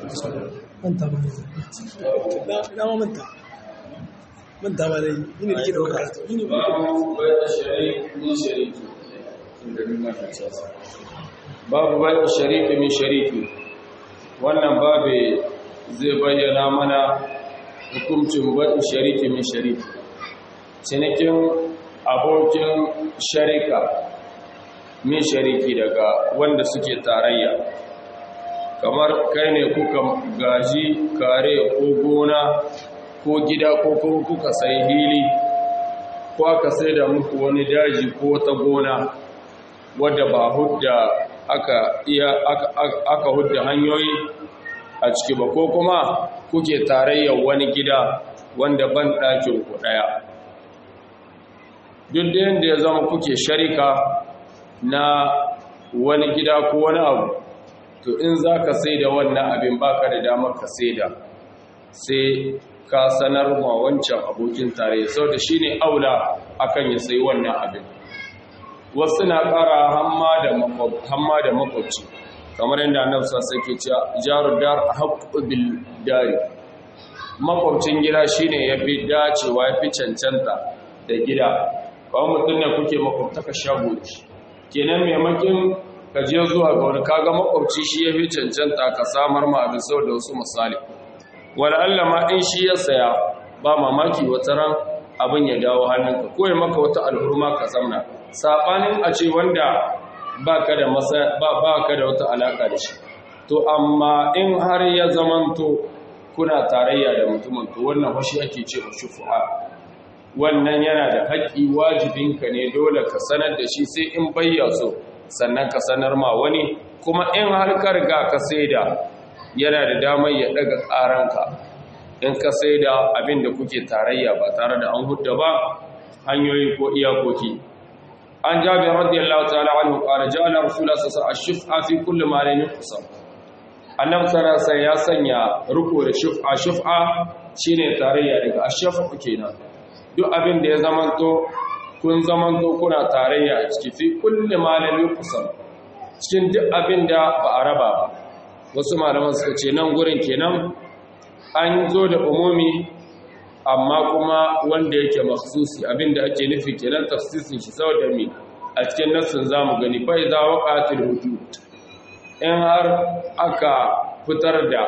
manta ba ne na ma manta manta ba ne yi ne ke ɗaukar karatu yi ne ba babu bayan shariki min shariki inda ni ma ta tsasa babu bayan shariki min shariki wannan babu zai bayyana mana hukuncin bayan shariki min shariki cinikin abokin sharika min shariki daga wanda suke tarayya kamar kai ne kuka gaji kare ko gona ko gida ko kuma kuka sai hili ko aka sai da muku wani daji ko wata gona wadda ba hudda aka iya aka, aka hudda hanyoyi a ciki ba ko kuma kuke tarayyar wani gida wanda ban ɗakin ku ɗaya duk da yadda ya zama kuke sharika na wani gida ko wani abu to in za ka sai da wannan abin baka da damar ka sai da sai ka sanar ma wancan abokin tare sau da shi ne aula akan ya sai wannan abin wasu na ƙara hamma da makwabci kamar yadda annabi sassa ke cewa jaru dar haqqu bil dari makwabcin gida shine yafi dacewa yafi cancanta da gida kawai mutum ne kuke makwabtaka shago shi kenan maimakin ka je zuwa ga wani kaga makwabci shi yafi cancanta ka samar ma abin sau da wasu misali wala Allah ma in shi ya saya ba mamaki wata ran abin ya dawo hannunka ko ya maka wata alhurma ka zamna sabanin a ce wanda baka da masa ba baka da wata alaka da shi to amma in har ya zamanto kuna tarayya da mutumin to wannan washi ake ce shufu'a wannan yana da haƙƙi wajibinka ne dole ka sanar da shi sai in bayya so sannan ka sanar ma wani kuma in har ka riga ka saida yana da damar ya daga ƙaranka in ka saida abin da kuke tarayya ba tare da an hudda ba hanyoyi ko iyakoki an jabi radiyallahu ta'ala anhu qala ja'ala rasulullah sallallahu alaihi wasallam ash-shif'a fi kulli ma lam yuqsam annabi sallallahu ya sanya ruko da shif'a shif'a shine tarayya daga ash-shaf'u kenan duk abin da ya zamanto kun zamanto kuna tarayya a ciki fi kulli ma lam yuqsam cikin duk abin da ba a raba ba wasu malaman suka ce nan gurin kenan an zo da umumi amma kuma wanda yake makhsusi abinda ake nufi kenan tafsirin shi saboda mi a cikin nassin zamu gani fa idza waqatil hudud in har aka fitar da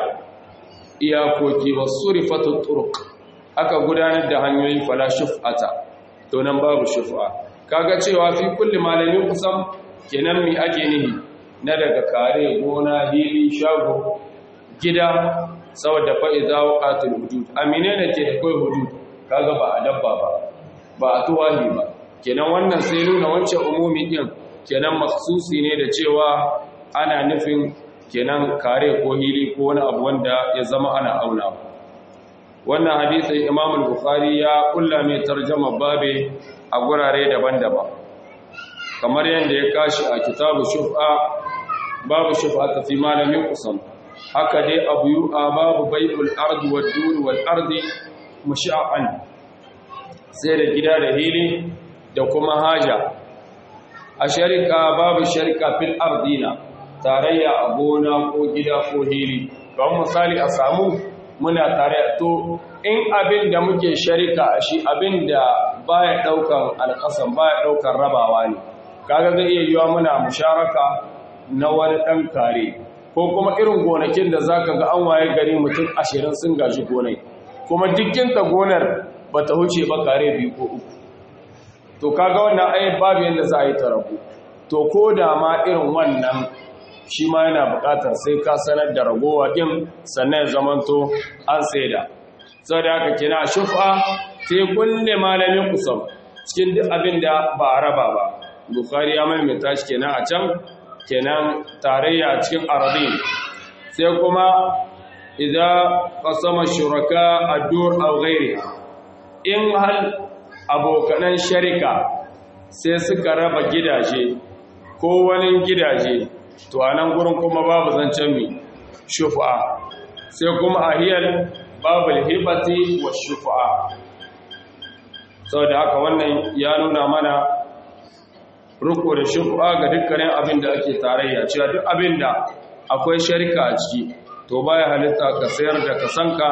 iyakoki wasurifatu turuq aka gudanar da hanyoyi fala shuf'ata to nan babu shuf'a kaga cewa fi kulli malamin kusan kenan mi ake nihi na daga kare gona hili shago gida saboda fa'iza waƙatul hudud amine ne ke da kai hudud kaga ba a dabba ba ba a tuwahi ba kenan wannan sai nuna wancan umumi din kenan maksusi ne da cewa ana nufin kenan kare ko hili ko wani abu wanda ya zama ana auna wannan hadisin imam al-bukhari ya kulla mai tarjama babe a gurare daban-daban kamar yadda ya kashi a kitabu shuf'a babu shuf'a ta fi malamin kusan haka dai abu yi a babu bai'ul ardi wa duri wal ardi musha'an sai da gida da hili da kuma haja a sharika babu sharika fil ardina tarayya a gona ko gida ko hili kawai misali a samu muna tarayya to in abin da muke sharika a shi abin da baya daukan alkasan baya daukan rabawa ne kaga zai iya yiwa muna musharaka na wani dan kare ko kuma irin gonakin da za ka ga an waye gari mutum ashirin sun gaji gonai kuma dukkinta gonar ba ta huce ba kare biyu ko uku to kaga wannan ayi babu yadda za a yi tarabu to ko da ma irin wannan shi ma yana buƙatar sai ka sanar da ragowa ɗin sannan ya zamanto an saida sau da haka kina shufa sai kulle malamin kusan cikin duk abin da ba a raba ba bukari ya maimaita shi kenan a can kenan tarayya cikin aradin sai kuma idan qasama shuraka ad-dur aw ghayriha in hal abokanan sharika sai suka raba gidaje ko wani gidaje to anan gurin kuma babu zancen mi shufa sai kuma ahiyal babul hibati wa shufa saboda haka wannan ya nuna mana ruko da shufa ga dukkanin abin da ake tarayya cewa duk abin da akwai sharika a ciki to to baya halitta ka sayar da kasanka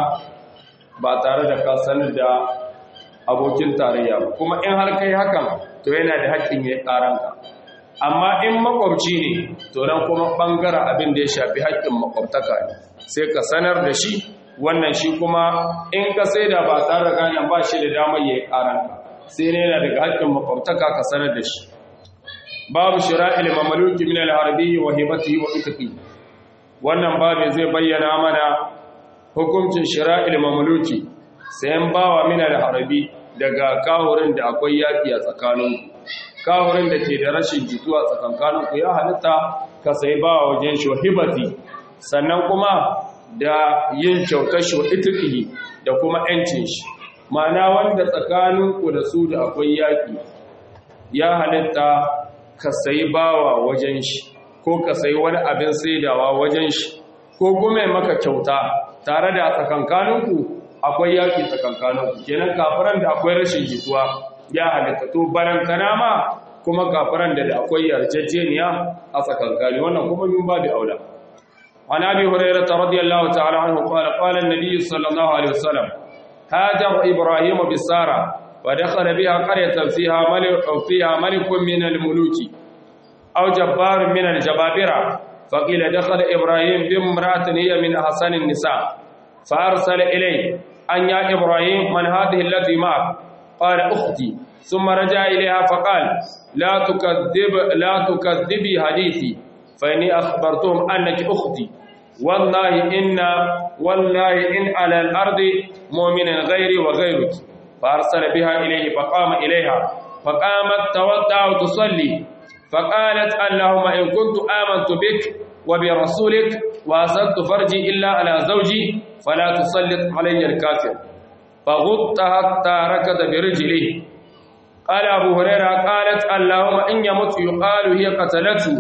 ba tare da ka sanar da abokin tarayya ba kuma in har kai hakan to yana da haƙƙin ya ƙaranka amma in makwabci ne to nan kuma ɓangaren abin da ya shafi haƙƙin makwabtaka ne sai ka sanar da shi wannan shi kuma in ka sai da ba tare da ganin ba shi da damar ya yi ƙaranka sai ne yana daga haƙƙin makwabtaka ka sanar da shi babu shira'il mamaluki min al-harbi wa hibatihi wa itqi wannan babu zai bayyana mana hukuncin shira'il mamaluki sayan bawa min al-harbi daga kahurin da akwai yaki a tsakaninku kahurin da ke da rashin jituwa tsakankaninku ya halitta ka sayi bawa wajen shi hibati sannan kuma da yin kyautar shi itqi da kuma yancin shi ma'ana wanda tsakaninku da su da akwai yaki ya halitta ka sayi bawa wajen shi ko ka sayi wani abin saidawa wajen shi ko kuma maka kyauta tare da tsakankaninku akwai yaki tsakankaninku kenan kafiran da akwai rashin jituwa ya halitta to barantana ma kuma kafiran da akwai yarjejeniya a tsakankani wannan kuma min babu aula عن ابي هريره رضي الله تعالى عنه قال قال النبي صلى الله عليه وسلم هاجر ابراهيم بساره ودخل بها قرية فيها ملك, فيها ملك من الملوك أو جبار من الجبابرة فقيل دخل إبراهيم بامرأة هي من أحسن النساء فأرسل إليه أن يا إبراهيم من هذه التي معك قال أختي ثم رجع إليها فقال لا تكذب لا تكذبي حديثي فإني أخبرتهم أنك أختي والله إن والله إن على الأرض مؤمن غيري وغيرك فأرسل بها إليه فقام إليها فقامت تودع وتصلي فقالت اللهم إن كنت آمنت بك وبرسولك وأسدت فرجي إلا على زوجي فلا تسلط علي الكافر فغط حتى ركض برجله قال أبو هريرة قالت اللهم إن يمت يقال هي قتلته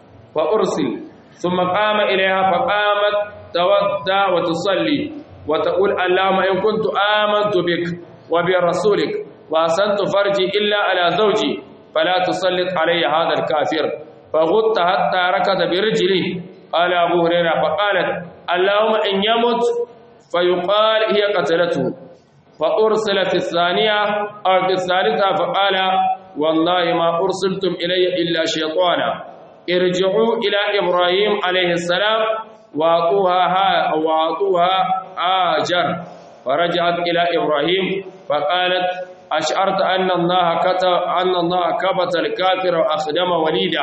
فأرسل ثم قام إليها فقامت تودع وتصلي وتقول اللهم إن كنت آمنت بك وبرسولك وأسنت فرجي إلا على زوجي فلا تسلط علي هذا الكافر فغط حتى ركض برجله قال أبو هريرة فقالت اللهم إن يمت فيقال هي قتلته فأرسل في الثانية أو في الثالثة فقال والله ما أرسلتم إلي إلا شيطانا ارجعوا إلى إبراهيم عليه السلام وأعطوها وأعطوها آجر فرجعت إلى إبراهيم فقالت أشعرت أن الله كتب أن الله كبت الكافر وأخدم وليدا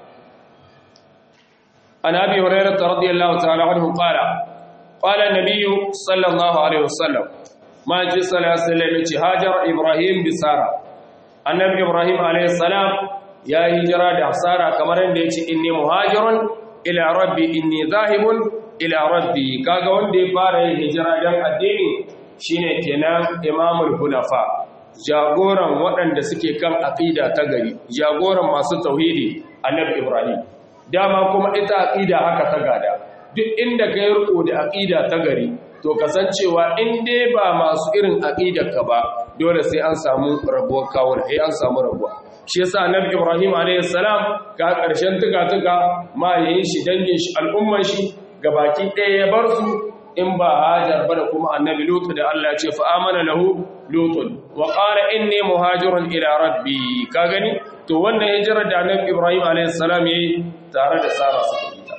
عن أبي هريرة رضي الله تعالى عنه قال قال النبي صلى الله عليه وسلم ما جاء صلى الله عليه وسلم هاجر إبراهيم بسارة النبي إبراهيم عليه السلام يا هجرة دحسارة كما رأيت إني مهاجر إلى ربي إني ذاهب إلى ربي كاغا وندي فارا هجرة دم الدين shine kenan imamul hunafa jagoran waɗanda suke kan aqida ta gari jagoran masu tauhidi annabi ibrahim dama kuma ita aqida haka ta gada duk inda kai riko da aqida ta gari to kasancewa in dai ba masu irin aqidar ka ba dole sai an samu rabuwar kawun sai an samu rabuwa shi yasa annabi ibrahim alayhi salam ga karshen tuka tuka ma yayin shi dangin shi al'umman shi gabaki ɗaya ya bar su in ba hajar ba da kuma annabi lutu da Allah ce fa amana lahu lutun wa qala inni muhajirun ila rabbi ka gani to wannan hijirar da annabi ibrahim alayhi salam yayi tare da sara suka yi ta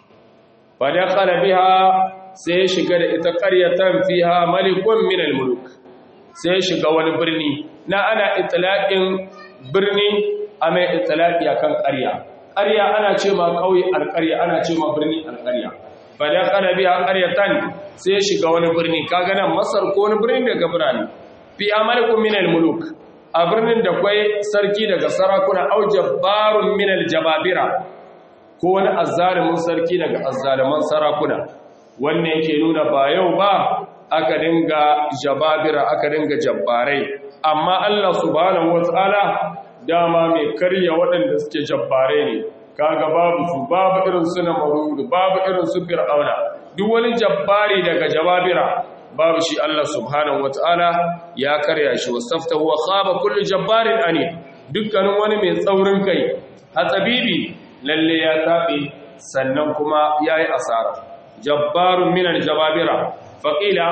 fa dakhala biha sai shiga da ita qaryatan fiha malikun min almuluk sai shiga wani birni na ana itlaqin birni a mai itlaqi akan qarya qarya ana ce ma kauye alqarya ana ce ma birni alqarya fada kana biya qaryatan sai shiga wani birni kaga nan masar ko wani birni daga birane fi amalikum min muluk a birnin da kwai sarki daga sarakuna au jabbarun min jababira ko wani azzalimin sarki daga azzaliman sarakuna wannan yake nuna ba yau ba aka dinga jababira aka dinga jabbarai amma Allah subhanahu wataala dama mai karya waɗanda suke jabbare ne kaga babu su babu irin su na marudu babu irin su fir'auna duk wani jabbari daga jababira babu shi Allah subhanahu wataala ya karya shi wasaftahu wa khaba kullu jabbarin ani dukkanin wani mai tsaurin kai hatsabibi lalle ya tabe sannan kuma yayi asara jabbarun minan jababira faƙila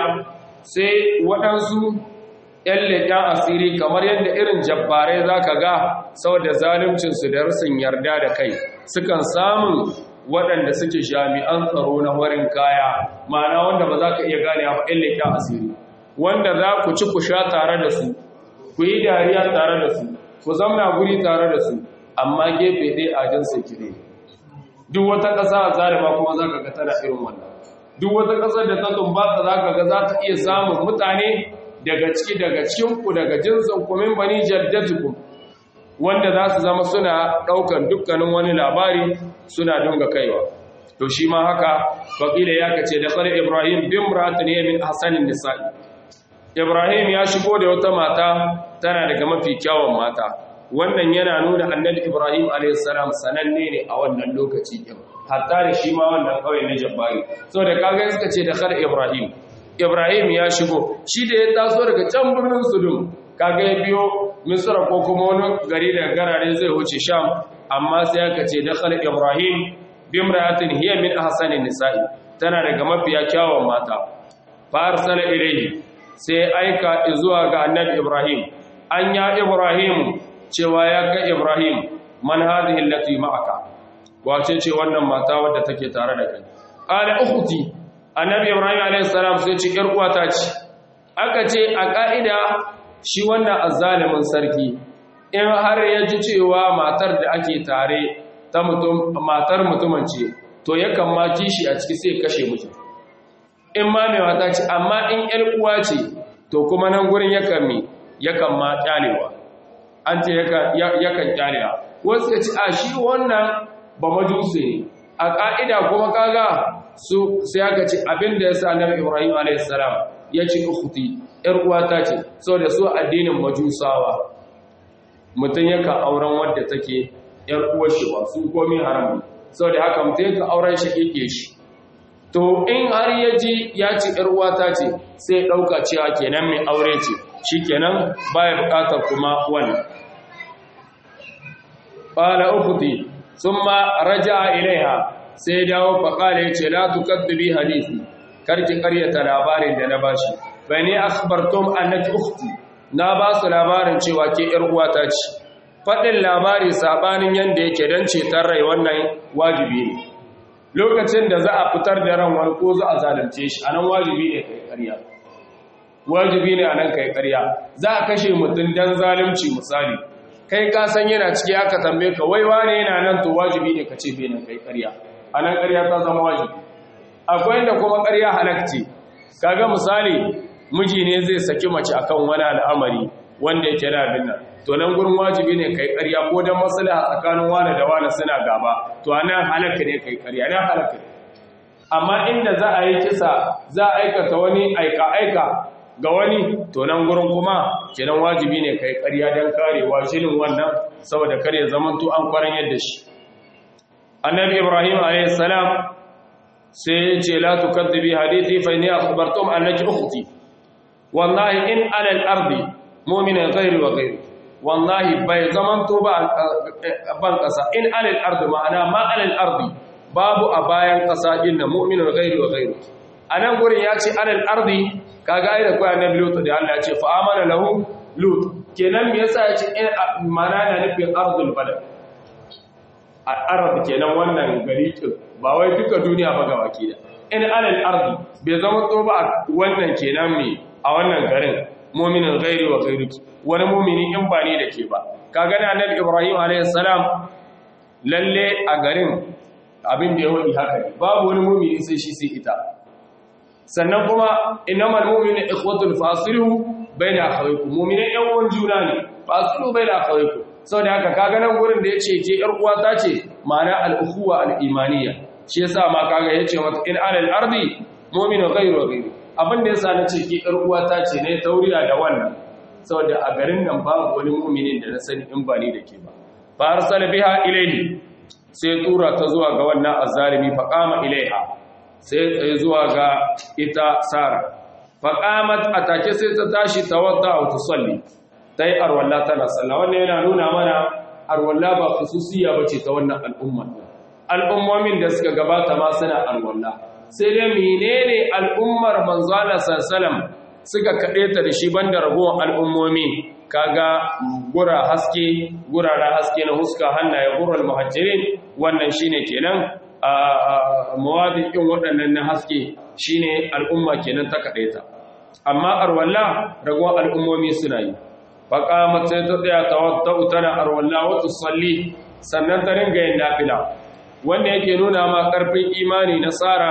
sai waɗansu ‘yan leƙen asiri kamar yadda irin jabbarai za ka ga saboda zaluncinsu da rasin yarda da kai sukan samun waɗanda suke jami'an tsaro na warin kaya ma'ana wanda ba za ka iya gane ba ‘yan leƙen asiri wanda za ku ci ku sha tare da su ku yi dariya tare da su ku zamna guri tare da su amma gefe ɗaya a jan sekire duk wata ƙasa a zalima kuma za ka ga tana irin wannan duk wata ƙasar da ta tumbata za ka ga za ta iya samun mutane daga ciki daga cikinku daga jinsin kumin bani jaddatukum wanda za su zama suna ɗaukan dukkanin wani labari suna dunga kaiwa to shi ma haka faƙila ya kace da tsari ibrahim bin muratun ya min hasanin nisa'i ibrahim ya shigo da wata mata tana daga mafi kyawun mata wannan yana nuna annabi ibrahim a.s. sananne ne a wannan lokaci ɗin hatta da shi ma wannan kawai na jabbari so da kaga suka ce da kar ibrahim ibrahim ya shigo shi da ya taso daga can birnin sudum kaga ya biyo misra ko kuma wani gari da garare zai wuce sham amma sai aka ce da kar ibrahim bimra'atin hiya min ahsanin nisa'i tana daga mafiya kyawun mata fa arsala ilayhi sai aika zuwa ga annabi ibrahim an ya ibrahim cewa ya ga ibrahim man hadhihi allati ma'aka wace ce wannan mata wadda take tare da kai qala ukhti annabi ibrahim alayhi salam sai ce yar uwata ce aka ce a ka'ida shi wannan azzalimin sarki in har ya ji cewa matar da ake tare ta mutum matar mutumin ce to yakan ma kishi a ciki sai kashe mutum in ma mai mata ce amma in yar uwa ce to kuma nan gurin yakan mi yakan ma kyalewa an ce yakan kyalewa wasu ya ce a shi wannan ba majusi ne a ƙa'ida kuma kaga su sai aka ce abin da ya sa annabi Ibrahim a.s. ya ce ukhti ‘yar uwata ce sau da su addinin majusawa mutum yakan auren wadda take ‘yar uwar shi ba su komi haram sau da haka mutum yakan auren shi ƙiƙe shi to in har ya ji ya ce ‘yar uwata ce sai ɗauka cewa kenan mai aure ce shi kenan baya buƙatar kuma wani ƙala ukhti sun ma raja ilaiha sai dawo faƙala ya ce la tukaddubi hadisi karki ƙaryata labarin da na bashi bai ne akhbartum annaki ukhti na ba su labarin cewa ke ƴar uwata ce faɗin labari sabanin yanda yake dan ceton rai wannan wajibi ne lokacin da za a fitar da ran wani ko za a zalunce shi anan wajibi ne kai ƙarya wajibi ne anan kai ƙarya za a kashe mutum dan zalunci misali kai ka san yana ciki aka tambaye ka wai wane yana nan to wajibi ne ka ce bai nan kai ƙarya a nan ƙarya ta zama wajibi akwai inda kuma ƙarya halakci kaga misali miji ne zai saki mace akan wani al'amari wanda yake da abin nan to nan gurin wajibi ne kai ƙarya ko dan maslaha tsakanin wani da wani suna gaba to anan halaka ne kai ƙarya nan halaka ne amma inda za a yi kisa za a aikata wani aika aika ga wani to nan gurin kuma kenan wajibi ne kai ƙarya dan karewa shinin wannan saboda kare zamanto an kwaran yadda shi annabi ibrahim alayhi salam sai ya ce la tukaddibi hadithi fa inni akhbartum annaki ukhti wallahi in ala al-ardi mu'mina ghayri wa ghayri wallahi bai zaman to ba ban kasa in ala al-ardi ma'ana ma ala al-ardi babu a bayan kasa din mu'mina ghayri wa ghayri anan gurin ya ce ala al-ardi kaga ai da kai annabi lut da Allah ya ce fa amana lahu lut kenan me yasa ya ce ma'ana na nufin ardul balad al'arab kenan wannan gari ba wai duka duniya ba gabaki da in alal ardi bai zama to ba wannan kenan me a wannan garin mu'minin ghairi wa ghairuki wani mu'mini in ba ne da ke ba kaga da annabi ibrahim alayhi salam lalle a garin abin da ya wadi haka ne babu wani mu'mini sai shi sai ita sannan kuma innamal mu'minu ikhwatul fasilu baina akhawaykum mu'minan yan uwan juna ne fasilu baina akhawaykum sau da haka kaga nan gurin da ya ce ke uwa ta ce ma'ana al'ukuwa al'imaniya shi yasa ma kaga ya ce mata in alal ardi mominu gairu gairu abin da yasa na ce ke uwa ta ce ne tauriya da wannan sau da a garin nan babu wani muminin da na sani in ba ni da ke ba fa arsala biha ilayhi sai tura ta zuwa ga wannan azzalimi fa qama ilaiha sai tsaye zuwa ga ita sara fa qamat atake sai ta tashi tawadda wa tusalli ta yi arwalla tana sallah wannan yana nuna mana arwalla ba khususiya bace ta wannan al'umma al'ummomin da suka gabata ma suna arwalla sai dai menene al'ummar manzo Allah sallallahu suka kade ta da shi banda ragowar al'ummomi kaga gura haske gurara haske na huska hannaye gural muhajjirin wannan shine kenan a mawadikin waɗannan na haske shine al'umma kenan ta kade ta amma arwalla ragowar al'ummomi suna yi faƙamat sai ta tsaya tawattau tana arwalla wata salli sannan ta ringa yin nafila wanda yake nuna ma ƙarfin imani na tsara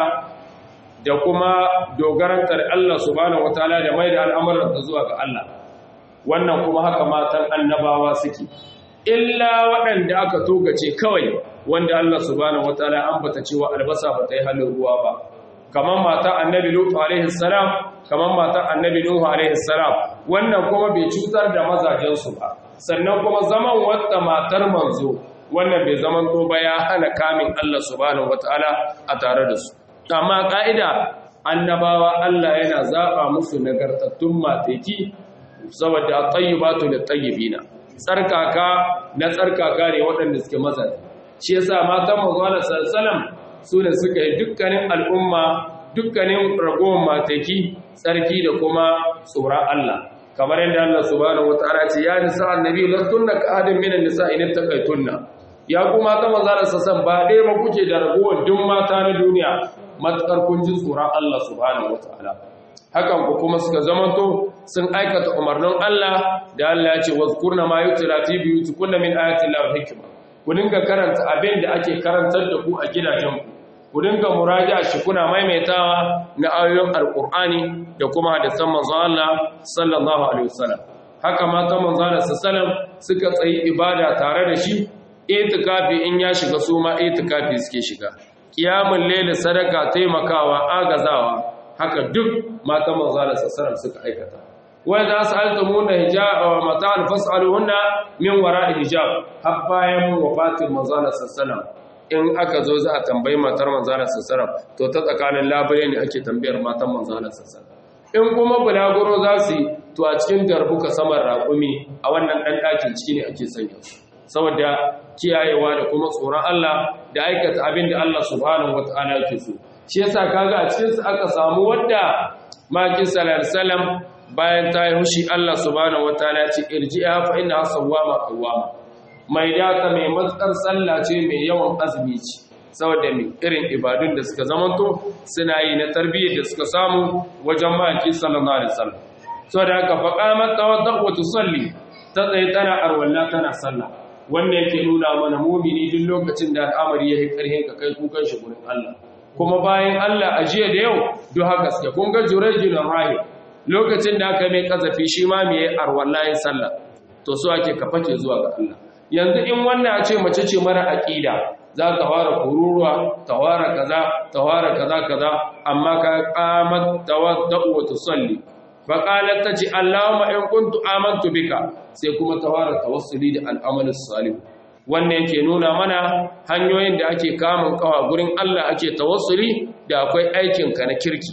da kuma dogarantar Allah subhanahu wataala da mai da al'amuran ta zuwa ga Allah wannan kuma haka matan annabawa suke illa waɗanda aka togace kawai wanda Allah subhanahu wataala ambata cewa albasa ba ta yi halin ruwa ba kamar mata annabi lutu alaihi salam kamar mata annabi nuhu alaihi salam wannan kuma bai cutar da mazajensu ba sannan kuma zaman wata matar manzo wannan bai zaman to ba ya hana kamin Allah subhanahu wataala a tare da su amma ka'ida annabawa Allah yana zaba musu nagartattun mateki saboda at-tayyibatu lit-tayyibina tsarkaka na tsarkaka ne waɗanda suke mazaje shi yasa matan manzo Allah sallallahu alaihi wasallam su ne suka yi dukkanin al'umma dukkanin ragowar mataki tsarki da kuma tsoron Allah kamar yadda Allah subhanahu wataala ce ya nisa annabi lastunna ka adin minan nisa in taqaytunna ya kuma ta manzara sassan ba dai ba kuke da ragowar duk mata na duniya matakar kun ji tsoron Allah subhanahu wataala hakan ku kuma suka zamanto sun aikata umarnin Allah da Allah ya ce wazkurna ma yutla fi buyutikunna min ayati llahi hikma ku dinga karanta abin da ake karantar da ku a gidajenku ku dinga muraja shi kuna maimaitawa na ayoyin alkur'ani da kuma hadisan manzon Allah sallallahu alaihi wasallam haka mata manzon Allah sallallahu suka tsayi ibada tare da shi itikafi in ya shiga su ma itikafi suke shiga qiyamul layl sadaka taimakawa agazawa haka duk mata manzon Allah sallallahu suka aikata wa idza sa'altumuna hijab wa mata'an fas'aluhunna min wara'i hijab har bayan wafatin manzon Allah sallallahu in aka zo za a tambayi matar manzana sassaram to ta tsakanin labari ne ake tambayar matan manzana sassaram in kuma bulaguro za su yi to a cikin darbuka saman raƙumi a wannan ɗan ɗakin ciki ne ake sanya su saboda kiyayewa da kuma tsoron Allah da aikata abin da Allah subhanahu wata'ala yake so shi yasa kaga a cikin su aka samu wadda maki sallallahu bayan ta yi hushi Allah subhanahu wata'ala ya ce irji'a fa inna sawwama qawwama mai data mai matsar sallah ce mai yawan azumi ce saboda mai irin ibadun da suka zamanto suna yi na tarbiyyar da suka samu wajen maki sallallahu alaihi wasallam saboda haka fa qamat tawaddu wa tusalli ta tsaye tana arwalla tana sallah wannan yake nuna mana mumini duk lokacin da al'amari ya yi karhin ka kai kukan shi gurin Allah kuma bayan Allah a jiya da yau duk haka suke kun ga jurayjul rahim lokacin da aka mai kazafi shi ma mai arwalla yin sallah to so ake ka fake zuwa ga Allah yanzu in wannan a ce mace ce mara aƙida za ta fara kururuwa ta fara kaza ta fara kaza kaza amma ka qamat tawaddu wa tusalli fa qalat taji allahumma in kuntu amantu bika sai kuma ta fara tawassuli da al'amal salih wannan yake nuna mana hanyoyin da ake kamun kawa gurin Allah ake tawassuli da akwai aikin ka na kirki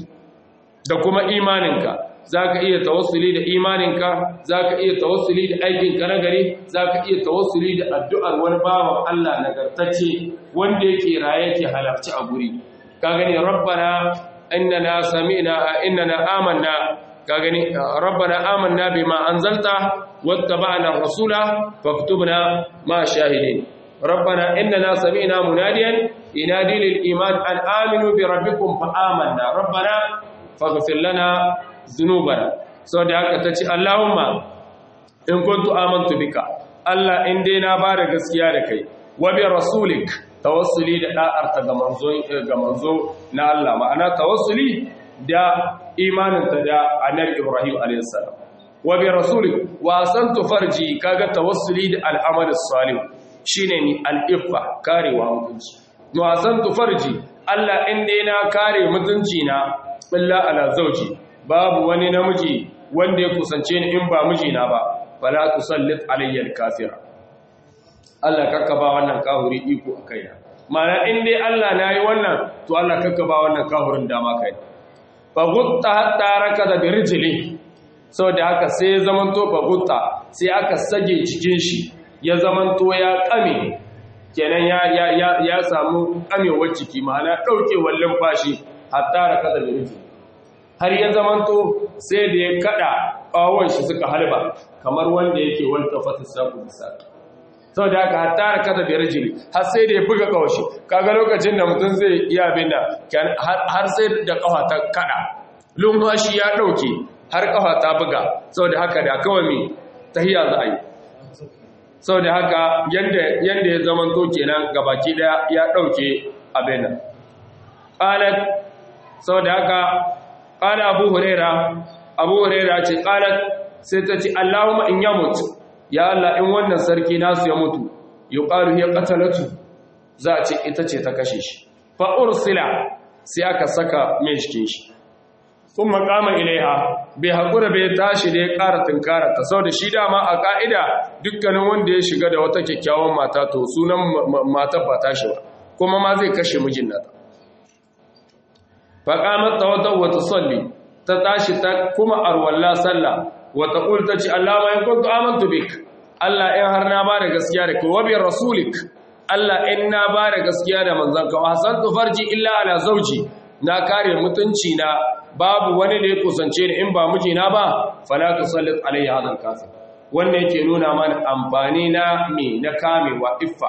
da kuma imaninka za ka iya tawassuli da imaninka za ka iya tawassuli da aikinka na gari za ka iya tawassuli da addu'ar wani bawan Allah nagartacce wanda yake raye yake halarci a guri ka gani rabbana innana sami'na innana amanna ka gani rabbana amanna bima anzalta wattaba'na ar-rasula faktubna ma shahidin rabbana innana sami'na munadiyan ينادي للإيمان أن آمنوا بربكم فآمنا ربنا فاغفر لنا ذنوبنا سو da haka tace Allahumma in kuntu amantu bika Allah in dai na ba da gaskiya da kai wa bi rasulik tawassuli da da'ar ta ga manzo ga manzo na Allah ma'ana tawassuli da imanin ta da annabi Ibrahim alayhis salam wa bi rasulik wa santu farji kaga tawassuli da al'amal salih shine ni al-iffa karewa mutunci wa santu farji Allah in dai na kare mutunci na illa ala zauji babu wani namiji wanda ya kusance ni in ba mijina ba fala tusallit alayya al-kafira Allah kakka ba wannan kahuri iko a kaina mana in dai Allah nayi wannan to Allah kakka ba wannan kahurin dama kai fa gutta hatta rakada bi rijli saboda haka sai ya zamanto fa gutta sai aka sage cikin shi ya zamanto ya kame kenan ya ya ya, ya samu kamewar ciki ma'ana daukewar lumfashi hatta rakada bi rijli har ya zamanto sai da ya kada kawon shi suka halba kamar wanda yake wanta fata saku bisa sau da haka hatta rakada bi rijli har sai da ya buga kawashi kaga lokacin da mutum zai iya bin da har sai da kafa ta kada lumfashi ya dauke har kafa ta buga sau da haka da kawai mai tahiya za a yi sau da haka yadda ya zaman to kenan gabaki daya ya dauke abin nan qalat sau da haka qala abu huraira abu huraira ce qalat sai ta ce allahumma in yamut ya allah in wannan sarki nasu ya mutu yuqalu hiya qatalatu za a ce ita ce ta kashe shi fa ursila sai aka saka mai cikin shi sun makama ilaiha bai haƙura bai tashi da ya ƙara tunkara ta sau da shi dama a ƙa'ida dukkanin wanda ya shiga da wata kyakkyawan mata to sunan matar ba tashi ba kuma ma zai kashe mijin nata faƙamar ta wata wata salli ta tashi ta kuma arwalla sallah wata ƙul ta ce Allah ma in kuntu amantu bik Allah in har na ba da gaskiya da kowa biyar rasulik Allah in na ba da gaskiya da manzanka wa hasantu farji illa ala zauji na kare mutunci na babu wani da ya kusance ni in ba mijina ba fala tusallit alayya hadal kafir wannan yake nuna mana amfani na me na kamewa iffa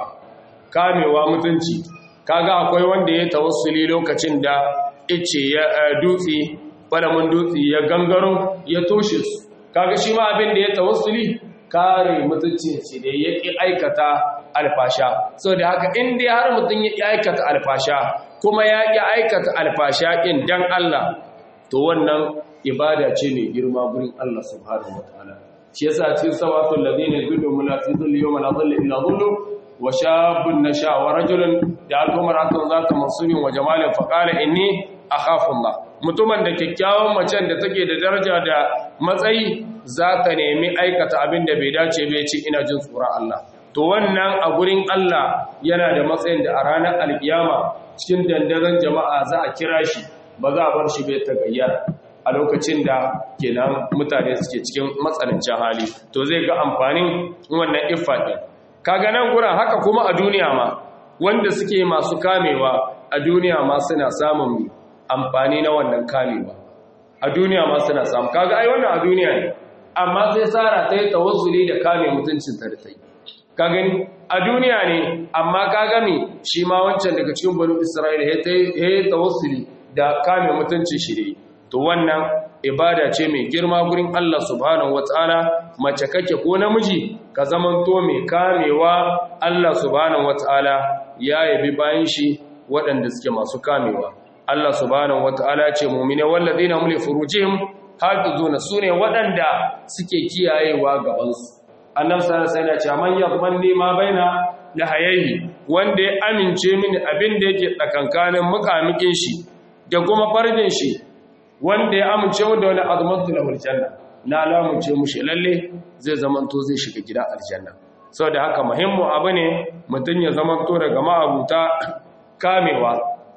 kamewa mutunci kaga akwai wanda ya tawassuli lokacin da ice ya dutse falamin dutse ya gangaro ya toshe su kaga shi ma abin da ya tawassuli kare mutunci shi da ya ki aikata alfasha so da haka in dai har mutum ya ki aikata alfasha kuma ya ki aikata alfasha din dan Allah to wannan ibada ce mai girma gurin Allah subhanahu wataala shi yasa cikin sabatul ladina yudu munafiqun yawma la dhilla illa dhillu wa shabun nasha wa rajulun da al-umratun zata mansubin wa jamalin fa qala inni akhafu Allah mutumin da kyakkyawan macen da take da daraja da matsayi za ta nemi aikata abin da bai dace bai ce ina jin tsoron Allah to wannan a gurin Allah yana da matsayin da a ranar alkiyama cikin dandazon jama'a za a kira shi ba za a bar shi bai ta gayyara a lokacin da kenan mutane suke cikin matsanancin hali to zai ga amfanin wannan iffa ɗin kaga nan gurin haka kuma a duniya ma wanda suke masu kamewa a duniya ma suna samun amfani na wannan kamewa a duniya ma suna samu kaga ai wannan a duniya ne amma sai sara ta yi tawassuli da kame mutuncin ta da ta yi ka gani a duniya ne amma ka gami shi ma wancan daga cikin banu isra'ila ya yi tawassuli da kame mutuncin shi ne to wannan ibada ce mai girma gurin Allah subhanahu wataala mace kake ko namiji ka zamanto mai kamewa Allah subhanahu wataala ya yabi bayan shi waɗanda suke masu kamewa Allah subhanahu wataala ce mu'mine walladina hum li furujihim hafizuna sune waɗanda suke kiyayewa gaban su annabi sallallahu alaihi wasallam ya ce man yaqbanni ma baina lahayhi wanda ya amince mini abin da yake tsakankanin mukamikin shi da kuma farjin shi wanda ya amince mu da wani azmatu lahul janna na lamunce mushi lalle zai zamanto zai shiga gida aljanna saboda haka muhimmu abu ne mutun ya zamanto daga ma'abuta kamewa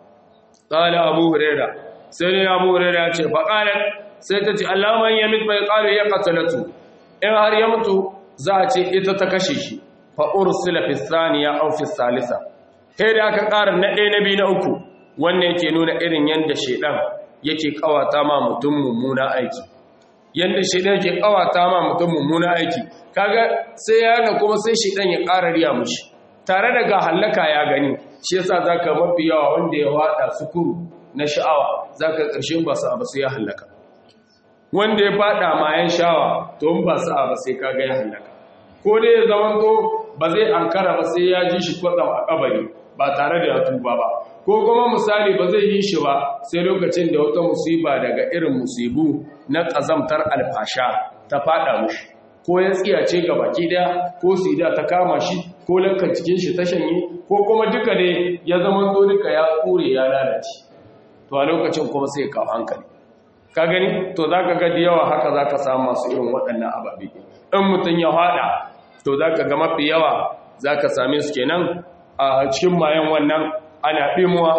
qala abu huraira sai ne abu huraira ya ce fa qala sai ta ce allahumma yamit bai qalu ya qatalatu in har ya mutu za a ce ita ta kashe shi fa ursila fi thaniya aw fi salisa sai da aka ƙara na ɗaya na biyu na uku wannan yake nuna irin yanda shedan yake kawata ma mutum mummuna aiki yanda shedan yake kawata ma mutum mummuna aiki kaga sai ya ga kuma sai shedan ya ƙara riya mushi tare da ga hallaka ya gani shi yasa zaka mafi yawa wanda ya wada sukuru na sha'awa zaka ƙarshen ba sa ba sai ya hallaka wanda ya fada mayan shawa to in ba sa ba sai kaga ya hallaka ko dai ya zamanto ba zai ankara ba sai ya ji shi kwatsam a kabari ba tare da ya tuba ba ko kuma misali ba zai yi shi ba sai lokacin da wata musiba daga irin musibu na ƙazamtar alfasha ta fada mushi ko ya tsiyace ga baki daya ko sida ta kama shi ko lankan cikin shi ta shanye ko kuma duka ne ya zama to duka ya kure ya lalace to a lokacin kuma sai ka hankali ka gani to zaka ga da yawa haka zaka samu masu irin waɗannan ababe in mutun ya fada to zaka ga mafi yawa zaka same su kenan a cikin mayan wannan ana ɗimuwa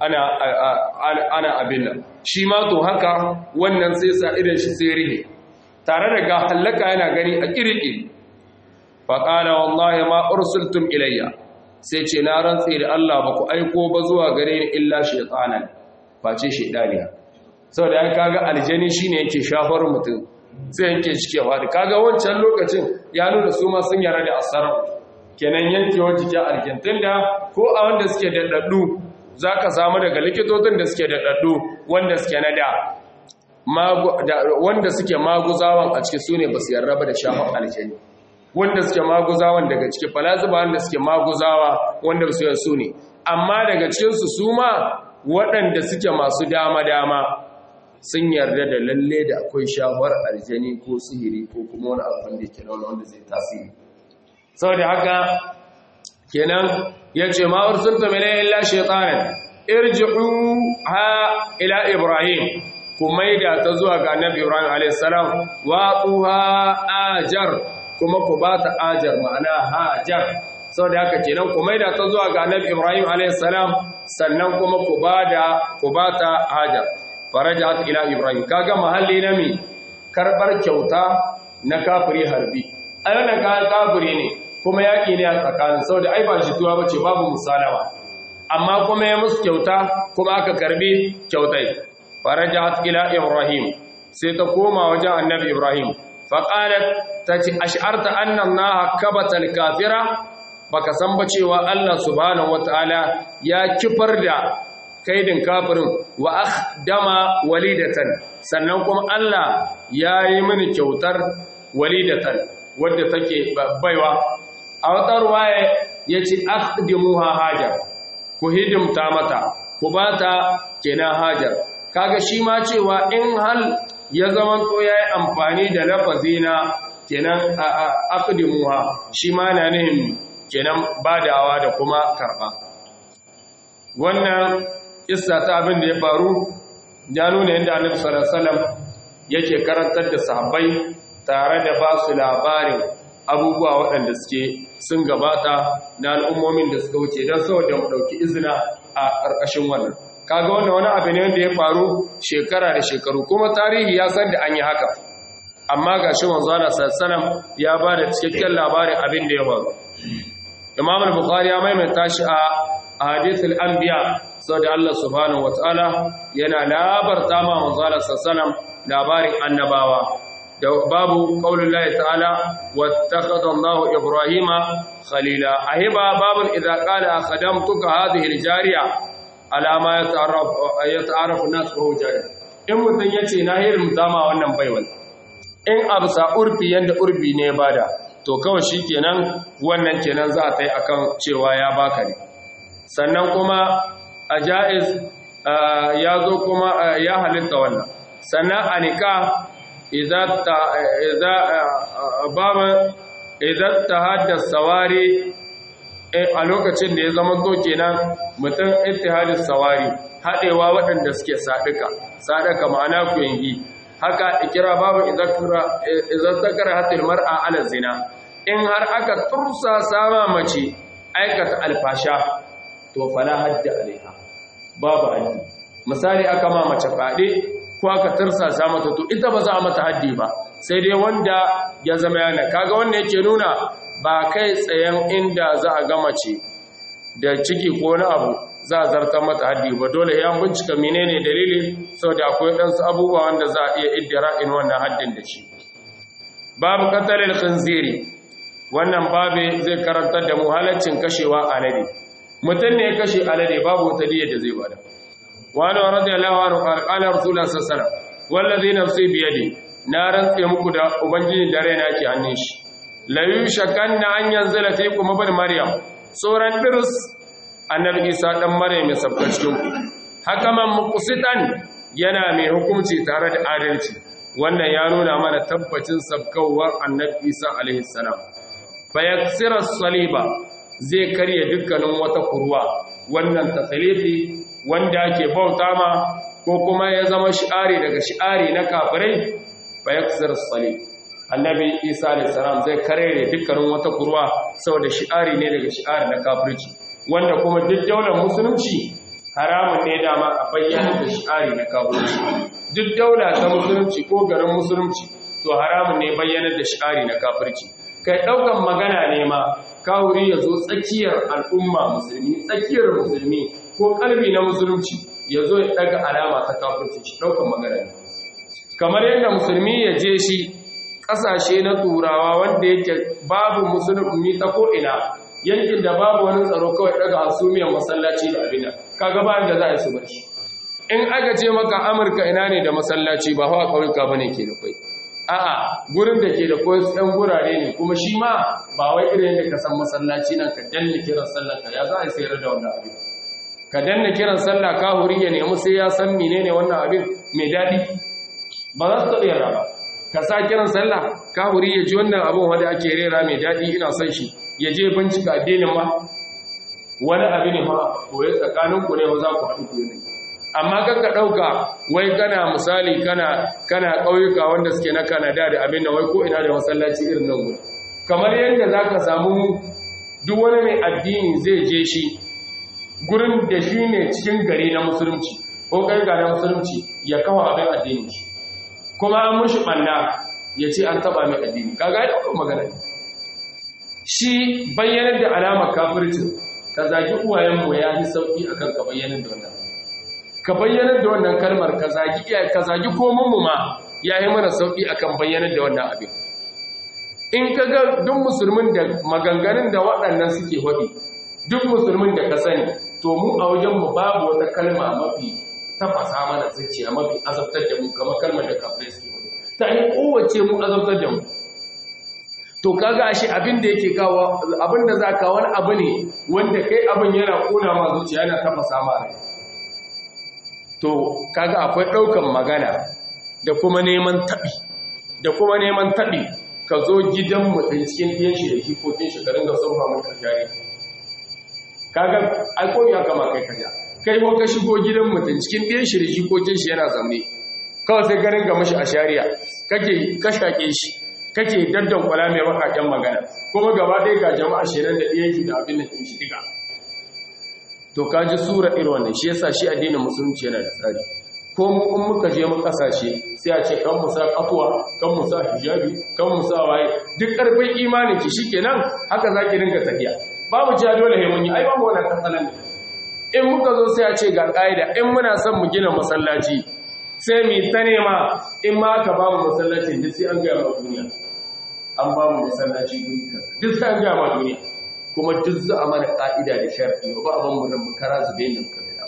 ana abin nan shi ma to haka wannan sai sa idan shi sai rige tare da ga hallaka yana gani a ƙirƙi faƙala wallahi ma ursultum ilayya sai ce na rantse da Allah ba ku aiko ba zuwa gare ni illa shaytanan face shaidaniya saboda ya kaga aljani shine yake shafar mutum sai yanke shi kewa da kaga wancan lokacin ya nuna su ma sun yara da asarar kenan yankewar jikin aljantin da ko a wanda suke daɗaɗɗu za ka samu daga likitocin da suke daɗaɗɗu wanda suke na da wanda suke maguzawan a ciki su ne ba su yarraba da shafar aljani wanda suke maguzawan daga ciki falazuba wanda suke maguzawa wanda su yi su ne amma daga cikinsu su ma waɗanda suke masu dama-dama sun yarda da lalle da akwai shafar aljani ko sihiri ko kuma wani abin da ke nuna wanda zai tasiri sau da haka kenan ya ce ma'ur sun tamile illa shaitanin irji'u ha ila ibrahim ku maida ta zuwa ga annabi ibrahim a.s. wa tsuha ajar kuma ku ba ta ajar ma'ana hajar sau da haka kenan ku maida ta zuwa ga annabi ibrahim a.s. sannan kuma ku ba da ku ba ta hajar farajat ila ibrahim kaga mahalli na mi karbar kyauta na kafiri harbi a yana kayan kafiri ne kuma yaƙi ne a tsakanin sau da ai ba shi tuwa bace babu musalawa amma kuma ya musu kyauta kuma aka karbi kyautai farajat ila ibrahim sai ta koma wajen annabi ibrahim faqalat tace ash'arta anna allaha kabata al-kafira baka san ba cewa Allah subhanahu wataala ya kifar da kaidin kafirin wa akhdama walidatan sannan kuma Allah ya yi mini kyautar walidatan wadda take baiwa a wata ruwaya yace akhdimuha hajar ku hidimta mata ku bata kenan hajar kaga shi ma cewa in hal ya zama to yayi amfani da lafazi na kenan akhdimuha shi ma na nihin kenan badawa da kuma karba wannan kissa ta abin da ya faru ya nuna yadda annabi sallallahu alaihi wasallam yake karantar da sahabbai tare da ba su labarin abubuwa waɗanda suke sun gabata na al'ummomin da suka wuce don saboda mu ɗauki izina a ƙarƙashin wannan kaga wannan wani abu ne wanda ya faru shekara da shekaru kuma tarihi ya san da an yi haka amma ga shi manzo Allah sallallahu ya ba da cikakken labarin abin da ya faru Imam al-Bukhari ya maimaita shi a hadithul anbiya saboda Allah subhanahu wataala yana labarta ma manzo Allah sallallahu labarin annabawa da babu qaulullahi ta'ala wattakhadha Allahu Ibrahima khalila ahiba babun idza qala khadamtuka hadhihi al-jariya ala ma yata'arraf yata'arrafu an-nas wa jariya in mutun yace na hirin zama wannan baiwal in absa urfi yanda urfi ne bada to kawai shikenan wannan kenan za a tai akan cewa ya baka ne sannan kuma a ja'iz ya zo kuma ya halitta wannan sannan a nika idan ta haddasa sawari a lokacin da ya zama to kenan mutum ittihadis sawari haɗewa waɗanda suke saɗuka saɗuka ma'ana ku yangi haka ikira babu idan zakara hatil mar'a ala zina in har aka tursa sama mace aikata alfasha to fala hadda alaiha babu haddi misali aka ma mace fade ko aka tursasa mata to ita ba za a mata haddi ba sai dai wanda ya zama yana kaga wanda yake nuna ba kai tsayen inda za a ga mace da ciki ko wani abu za a zartar mata haddi ba dole ya bincika menene dalili saboda akwai ɗansu abubuwa wanda za a iya iddira in wannan haddin da shi babu qatalil khinziri wannan babe zai karantar da mu halaccin kashewa alade mutum ne ya kashe alade babu wata diyar da zai bada wani radiyallahu anhu qala qala rasulullah sallallahu alaihi wasallam wallazi nafsi bi yadi na rantse muku da ubangiji da raina ke hannun shi la yushakanna an yanzala fiikum ibn maryam suran dirus annabi isa dan maryam ya sabka cikin ku hakaman muqsitan yana mai hukunci tare da adalci wannan ya nuna mana tabbacin sabkawar annabi isa alaihi salam fayaksira saliba zai karya dukkanin wata kurwa wannan tasalifi wanda ake bauta ma ko kuma ya zama shi'ari daga shi'ari na kafirai fayaksira salib annabi isa alayhi salam zai karya dukkanin wata kurwa saboda shi'ari ne daga shi'ari na kafirci wanda kuma duk daular musulunci haramun ne dama a bayyana da shi'ari na kafirci duk daula ta musulunci ko garin musulunci to haramun ne bayyana da shi'ari na kafirci kai ɗaukan magana ne ma kawuri ya zo tsakiyar al'umma musulmi tsakiyar musulmi ko kalbi na musulunci ya zo ya daga alama ta kafirci shi daukan magana ne kamar yadda musulmi ya je shi kasashe na turawa wanda yake babu musulmi ta ko ina yankin da babu wani tsaro kawai daga hasumiyar masallaci da abin kaga ba da za a yi su bar shi in aka ce maka amurka ina ne da masallaci ba hawa ƙauyuka ba ne ke da kwai a'a gurin da ke da kwai ɗan gurare ne kuma shi ma ba wai irin da ka san masallaci nan ka danna kiran sallah ka ya za a sayar da wannan abin ka danna kiran sallah ka huri ya nemi sai ya san menene wannan abin mai daɗi ba za su taɓa yarda ba ka sa kiran sallah ka huri ya ji wannan abin wanda ake rera mai daɗi ina son shi ya je bincika addinin ma wani abin ne ma koyi tsakaninku ne za ku haɗu ku ne amma kanka ɗauka wai kana misali kana kana ƙauyuka wanda suke na kanada da abin da wai ko ina da masallaci irin nan gudu kamar yadda za ka samu duk wani mai addini zai je shi gurin da shi ne cikin gari na musulunci ko ƙauyuka na musulunci ya kawo abin addini shi kuma an mushi ɓanna ya ce an taɓa mai addini kaga ya ɗaukar magana shi bayyanar da alamar kafircin ka zagi uwayenmu ya fi sauƙi akan ka bayyanar da wannan ka bayyanar da wannan kalmar ka zagi iyaye ka zagi komanmu ma ya yi mana sauƙi akan bayyanar da wannan abin in ka ga duk musulmin da maganganun da waɗannan suke faɗi duk musulmin da ka sani to mu a wajenmu babu wata kalma mafi tafasa mana zuciya mafi azabtar da mu kamar kalmar da kafirai suke faɗi ta yi kowace mu azabtar da mu to kaga ashe abin da yake kawo abin da za ka wani abu ne wanda kai abin yana kona ma zuciya yana tafasa ma rai to kaga akwai ɗaukan magana da kuma neman taɓi da kuma neman taɓi ka zo gidan mutum cikin ɗiyan shi da jikokin shi ka ringa surfa mutum jari kaga aiko ya kama kai karya kai ko ka shigo gidan mutum cikin ɗiyan shi da jikokin shi yana zamne kawai sai garin ga mashi a shari'a kake kashake shi kake daddan kwala mai bakaken magana kuma gaba ɗaya ga jama'a shirin da ɗiyan shi da abin da ɗin shi diga to kaji sura irin wannan shi yasa shi addinin musulunci yana da tsari ko mu in muka je mu kasashe sai a ce kan mu sa kafwa kan mu sa hijabi kan mu sa waye duk karfin imanin ki shikenan haka zaki dinga tafiya babu ja dole he mun yi ai babu wannan kasalan in muka zo sai a ce ga kaida in muna son mu gina masallaci sai mu ta nema in ma ka ba mu masallacin duk sai an ga ma duniya an ba mu masallaci guri duk sai an ga ma duniya kuma duk za a mana ƙa'ida da sharfi ba abin mu nan kara zube yin muka gida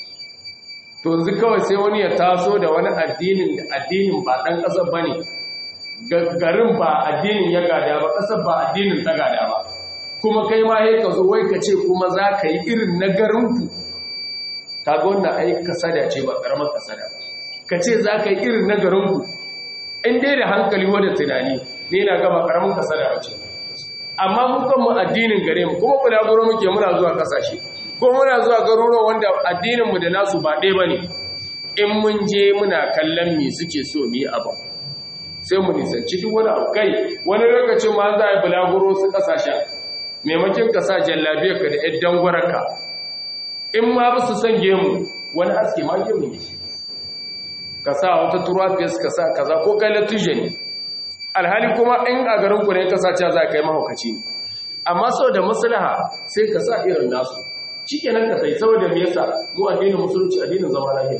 to yanzu kawai sai wani ya taso da wani addinin da addinin ba ɗan ƙasar ba ne garin ba addinin ya gada ba ƙasar ba addinin ta gada ba kuma kai ma ya ka zo wai ka ce kuma za ka yi irin na garinku ka ga wannan ai kasada ce ba ƙaramar kasada ka ce za ka yi irin na garinku in dai da hankali wadda tunani ne na gaba ƙaramin kasada ba ce amma mu kanmu addinin gare mu kuma bulaguro muke muna zuwa kasashe ko muna zuwa garuruwa wanda addinin mu da nasu ba ɗaya bane in mun je muna kallon me suke so mu yi abu sai mu nisanci duk wani abu kai wani lokacin ma za a yi bulaguro su kasashen maimakon ka sa jallabiyar ka da ɗan dangwararka in ma ba su san gemu wani aske ma gemu ne ka sa wata turafiyas ka sa kaza ko kai latuje ne alhali kuma in a garinku ne ka sace za ka yi mahaukaci ne amma sau da maslaha sai ka sa irin nasu shi kenan ka sai saboda me yasa mu addinin musulunci addinin zama lafiya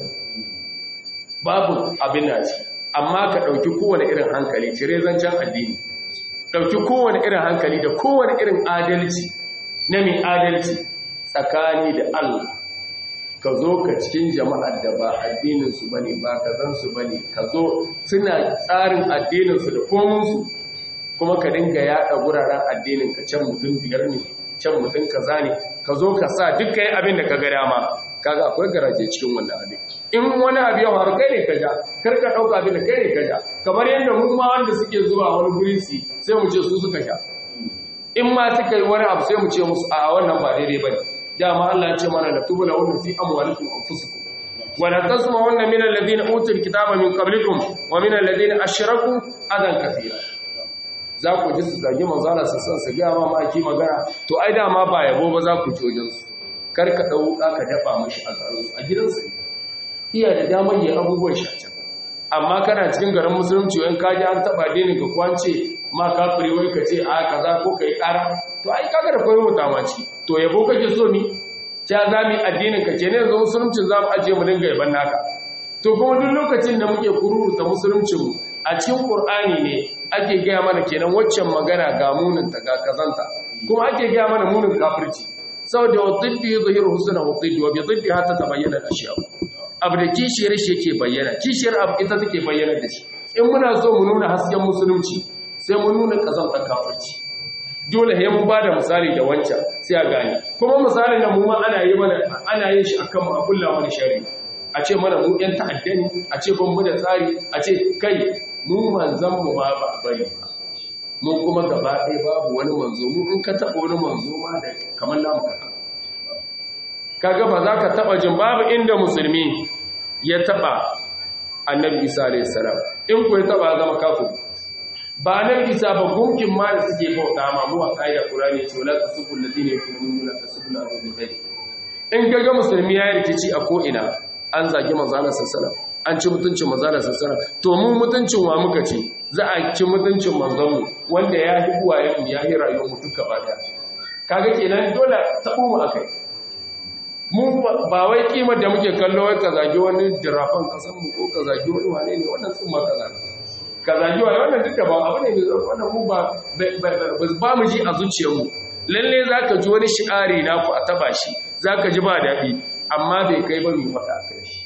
babu abin da ci amma ka ɗauki kowane irin hankali cire zancen addini ɗauki kowane irin hankali da kowane irin adalci na mai adalci tsakani da Allah ka zo ka cikin jama'ar da ba addininsu ba ne ba ka zansu ba ne ka zo suna tsarin addininsu da kominsu kuma ka dinga yaɗa wuraren addinin ka can mutum biyar ne can mutum kaza ne ka zo ka sa duk kai abin da ka ga dama kaga akwai garaje cikin wannan abin in wani abu ya faru kai ne ka ja kar ka ɗauka abin da kai ne ka ja kamar yadda mu ma wanda suke zuwa wani guri su sai mu ce su suka sha in ma suka yi wani abu sai mu ce musu a wannan ba daidai ba ne dama Allah ya ce mana la tubla wa fi amwalikum anfusikum wa la tasma'unna min alladhina utul kitaba min qablikum wa min alladhina ashraku adan kathira za ku ji su zagi manzo Allah su san su ga ma maki magana to ai dama ba yabo ba za ku ci wajen su kar ka dau ka dafa mishi a garin su a gidansu iya da damar yin abubuwan shi amma kana cikin garin musulunci wani kaji an taba dini ka kwance ma kafiri wai ka ce a kaza ko kai kara to ai kaga da koyi mutamaci to yabo kake so mi ta za mu yi addinin ka kenan yanzu musuluncin za mu ajiye mu dinga yaban naka to kuma duk lokacin da muke kururuta musuluncin mu a cikin qur'ani ne ake gaya mana kenan waccan magana ga munin ta ga kazanta kuma ake gaya mana munin kafirci saboda wa dhiddi yuzhiru husna wa dhiddi wa bi dhiddi hatta tabayyana al-ashya abu da kishiyar shi yake bayyana kishiyar abu ita take bayyana da shi in muna so mu nuna hasken musulunci sai mu nuna kazantar kafirci dole sai mun bada misali da wancan sai a gane kuma misalin da mu ma ana yi mana ana yin shi akan mu a kulla wani shari a ce mana mu yan ta'adda ne a ce ban mu da tsari a ce kai mu manzan mu ma ba bari ba mu kuma gaba ɗaya babu wani manzo mu in ka taɓa wani manzo ma da kamar namu kaɗan kaga ba za ka taɓa jin babu inda musulmi ya taɓa annabi isa alayhi salam in ku ya taɓa zama kafin ba nan isa ba gunkin ma da suke bauta ma mu a ƙa'ida qur'ani ce wala tasubul ladina yakununa tasubul ladina kai in kaga musulmi ya rikici a ko ina an zagi manzo Allah sallallahu an ci mutuncin manzo Allah sallallahu to mu mutuncin wa muka ce za a ci mutuncin manzon mu wanda ya yi buwaye mu ya yi rayuwar mu duka ba daya kaga kenan dole tabo mu akai mu ba wai kimar da muke kallo wai ka zagi wani dirafan kasan mu ko ka zagi wani wane ne wannan sun ma kaza ka zagi wani wannan duk da ba abu ne mai wannan mu ba ba mu ji a zuciyarmu lalle zaka ji wani shi'ari na ku a taba shi zaka ji ba daɗi amma bai kai ba mu faɗa kai shi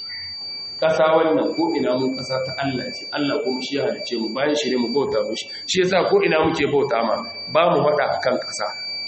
ƙasa wannan ko ina mu ƙasa ta Allah ce Allah kuma shi ya halice mu bayan shi ne mu bauta mushi shi yasa ko ina muke bauta ma ba mu faɗa akan ƙasa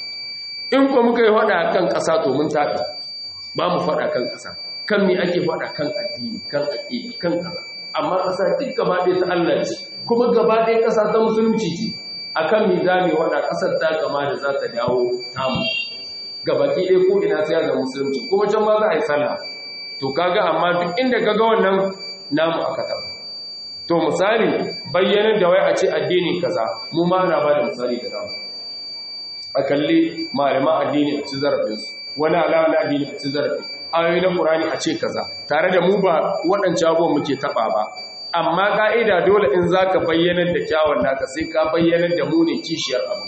in ko muka yi faɗa akan ƙasa to mun taɓi ba mu faɗa kan ƙasa kan me ake faɗa kan addini kan aƙida kan kaza amma ƙasa duk gaba ɗaya ta Allah ce kuma gaba ɗaya ƙasa ta musulunci ce akan me za mu faɗa ƙasar ta kama da za ta dawo tamu gabaki ɗaya ko ina sai ga musulunci kuma can ma za a yi sallah to kaga amma duk inda kaga wannan namu aka taɓa to misali bayyanar da wai a ce addini kaza mu ma na ba da misali da namu a kalli malaman addini a ci zarafinsu wani alama na addini a ci zarafi ayoyi na ƙurani a ce kaza tare da mu ba waɗancan abubuwan muke taɓa ba amma ƙa'ida dole in za ka bayyanar da kyawun naka sai ka bayyanar da mu ne kishiyar abu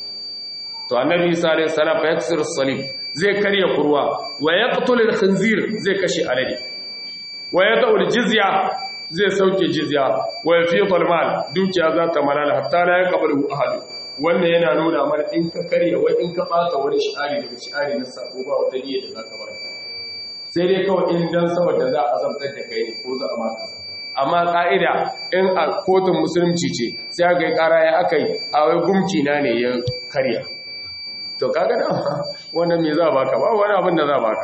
to annabi isa alayhi salam fa yaksir salim zai karya kurwa wa yaqtul al-khinzir zai kashe alade wa yad'u al-jizya zai sauke jizya wa yafiqu al-mal dukiya za ta malala hatta la yaqbalu ahad wannan yana nuna mana in ka karya wai in ka bata wani shi'ari daga shi'ari na sabo ba wata niyya da zaka ba sai dai kawai in dan saboda za a zabtar da kai ne ko za a maka amma ka'ida in a kotun musulunci ce sai aka yi kara ya aka yi a wai gumki na ne ya karya to kaga da wannan me za baka ba wani abin da za baka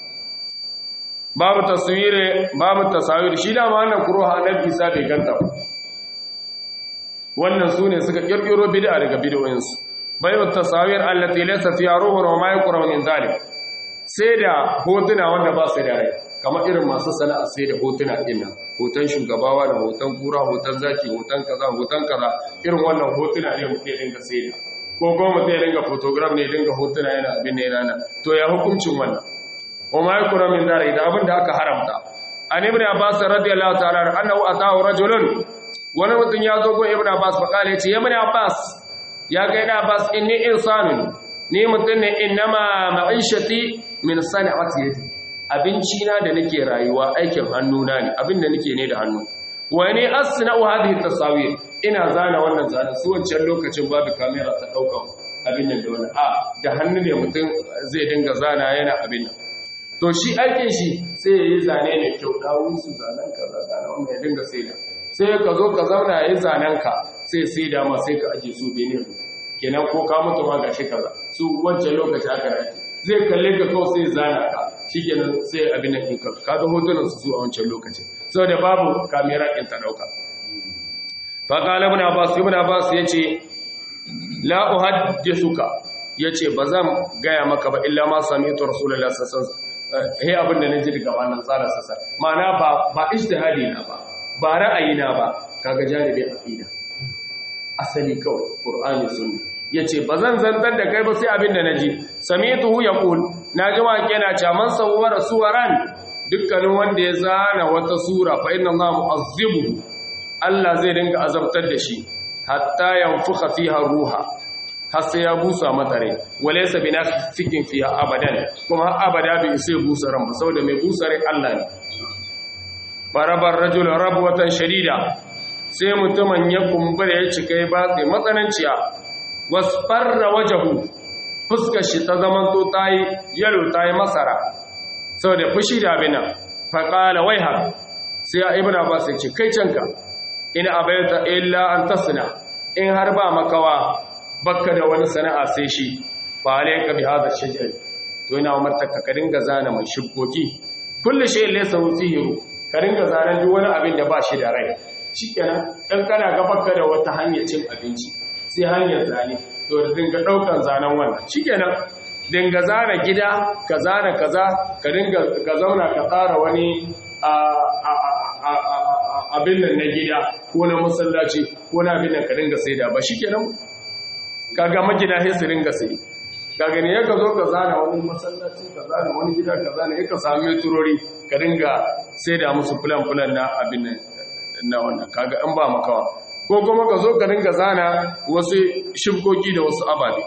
babu taswire babu tasawir shi da wannan kuruha annabi Isa bai ganta ba wannan sune suka kirkiro bid'a daga bid'o'insu bayu tasawir allati laysa fiha ruhun wa ma yuqra min zalik sai da hotuna wanda ba su da rai kamar irin masu sana'a sai da hotuna ɗin nan hoton shugabawa da hoton kura hoton zaki hoton kaza hoton kaza irin wannan hotuna ne mutum ya dinga sai da ko goma zai dinga photograph ne dinga hotuna yana abin ne yana to ya hukuncin wannan wa ma yakura min dare da abin da aka haramta an ibn abbas radiyallahu ta'ala annahu atahu rajulun wani mutum ya zo go ibn abbas fa kale ce ya ibn abbas ya ga ibn abbas inni insanun ni mutum ne innama ma'ishati min sana'ati yadi abinci na da nake rayuwa aikin hannuna ne abin da nake ne da hannu wa ne asna'u hadhihi tasawir ina zana wannan zana su wancan lokacin babu kamera ta daukan abin nan da wannan a da hannu ne mutum zai dinga zana yana abin nan to shi aikin shi sai yayi zane ne kyau dawo su zanen ka zana wannan ya dinga sai da sai ka zo ka zauna yayi zanen ka sai sai da ma sai ka aje su benin kenan ko ka mutu ma gashi kaza su wancan lokaci aka rake zai kalle ka kawai sai zana ka shikenan sai abin nan ɗinka kaga hotunan su a wancan lokacin saboda babu kamera ɗin ta ɗauka fa qala ibn abbas ibn abbas yace la uhaddithuka yace bazan gaya maka ba illa ma sami'tu rasulullahi sallallahu alaihi wasallam he abin da naji daga wannan tsara sassa ma'ana ba ba ijtihadi na ba ba ra'ayi na ba kaga janibi aqida asali kawai qur'ani sunna yace bazan zantar da kai ba sai abin da naji sami'tuhu yaqul naji ma yana cewa man sawwara suwaran dukkanin wanda ya zana wata sura fa inna allaha mu'azzibu Allah zai dinga azabtar da shi hatta yanfuka fiha ruha har sai ya busa mata rai walaysa bina fikin fiha abadan kuma abada bai sai busa ran ba saboda mai busa rai Allah ne barabar rajul rabwatan shadida sai mutumin ya kumbura ya cika ya batse matsananciya wasfarra wajahu fuskar shi ta zamanto tayi yalo tayi masara saboda fushi da abina faqala waiha sai ibnu abbas ya ce kai canka in abaita illa an tasna in har ba makawa bakka da wani sana'a sai shi fa alayka bi hadha shajar to ina umartaka ka dinga zana mai shibboki kullu shay laysa fihi ka dinga zanen duk wani abin da ba shi da rai shikenan dan kana ga bakka da wata hanyar cin abinci sai hanyar zane to da dinga daukan zanen wannan shikenan dinga zana gida ka zana kaza ka dinga ka zauna ka tsara wani abin nan na gida ko na masallaci ko na abin nan ka dinga saida ba shikenan kaga magina sai su dinga sai kaga ne ya ka zo ka zana wani masallaci ka zana wani gida ka zana ya ka sami turori ka dinga saida musu fulan fulan na abin nan na wannan kaga in ba makawa ko kuma ka zo ka dinga zana wasu shibkoki da wasu ababe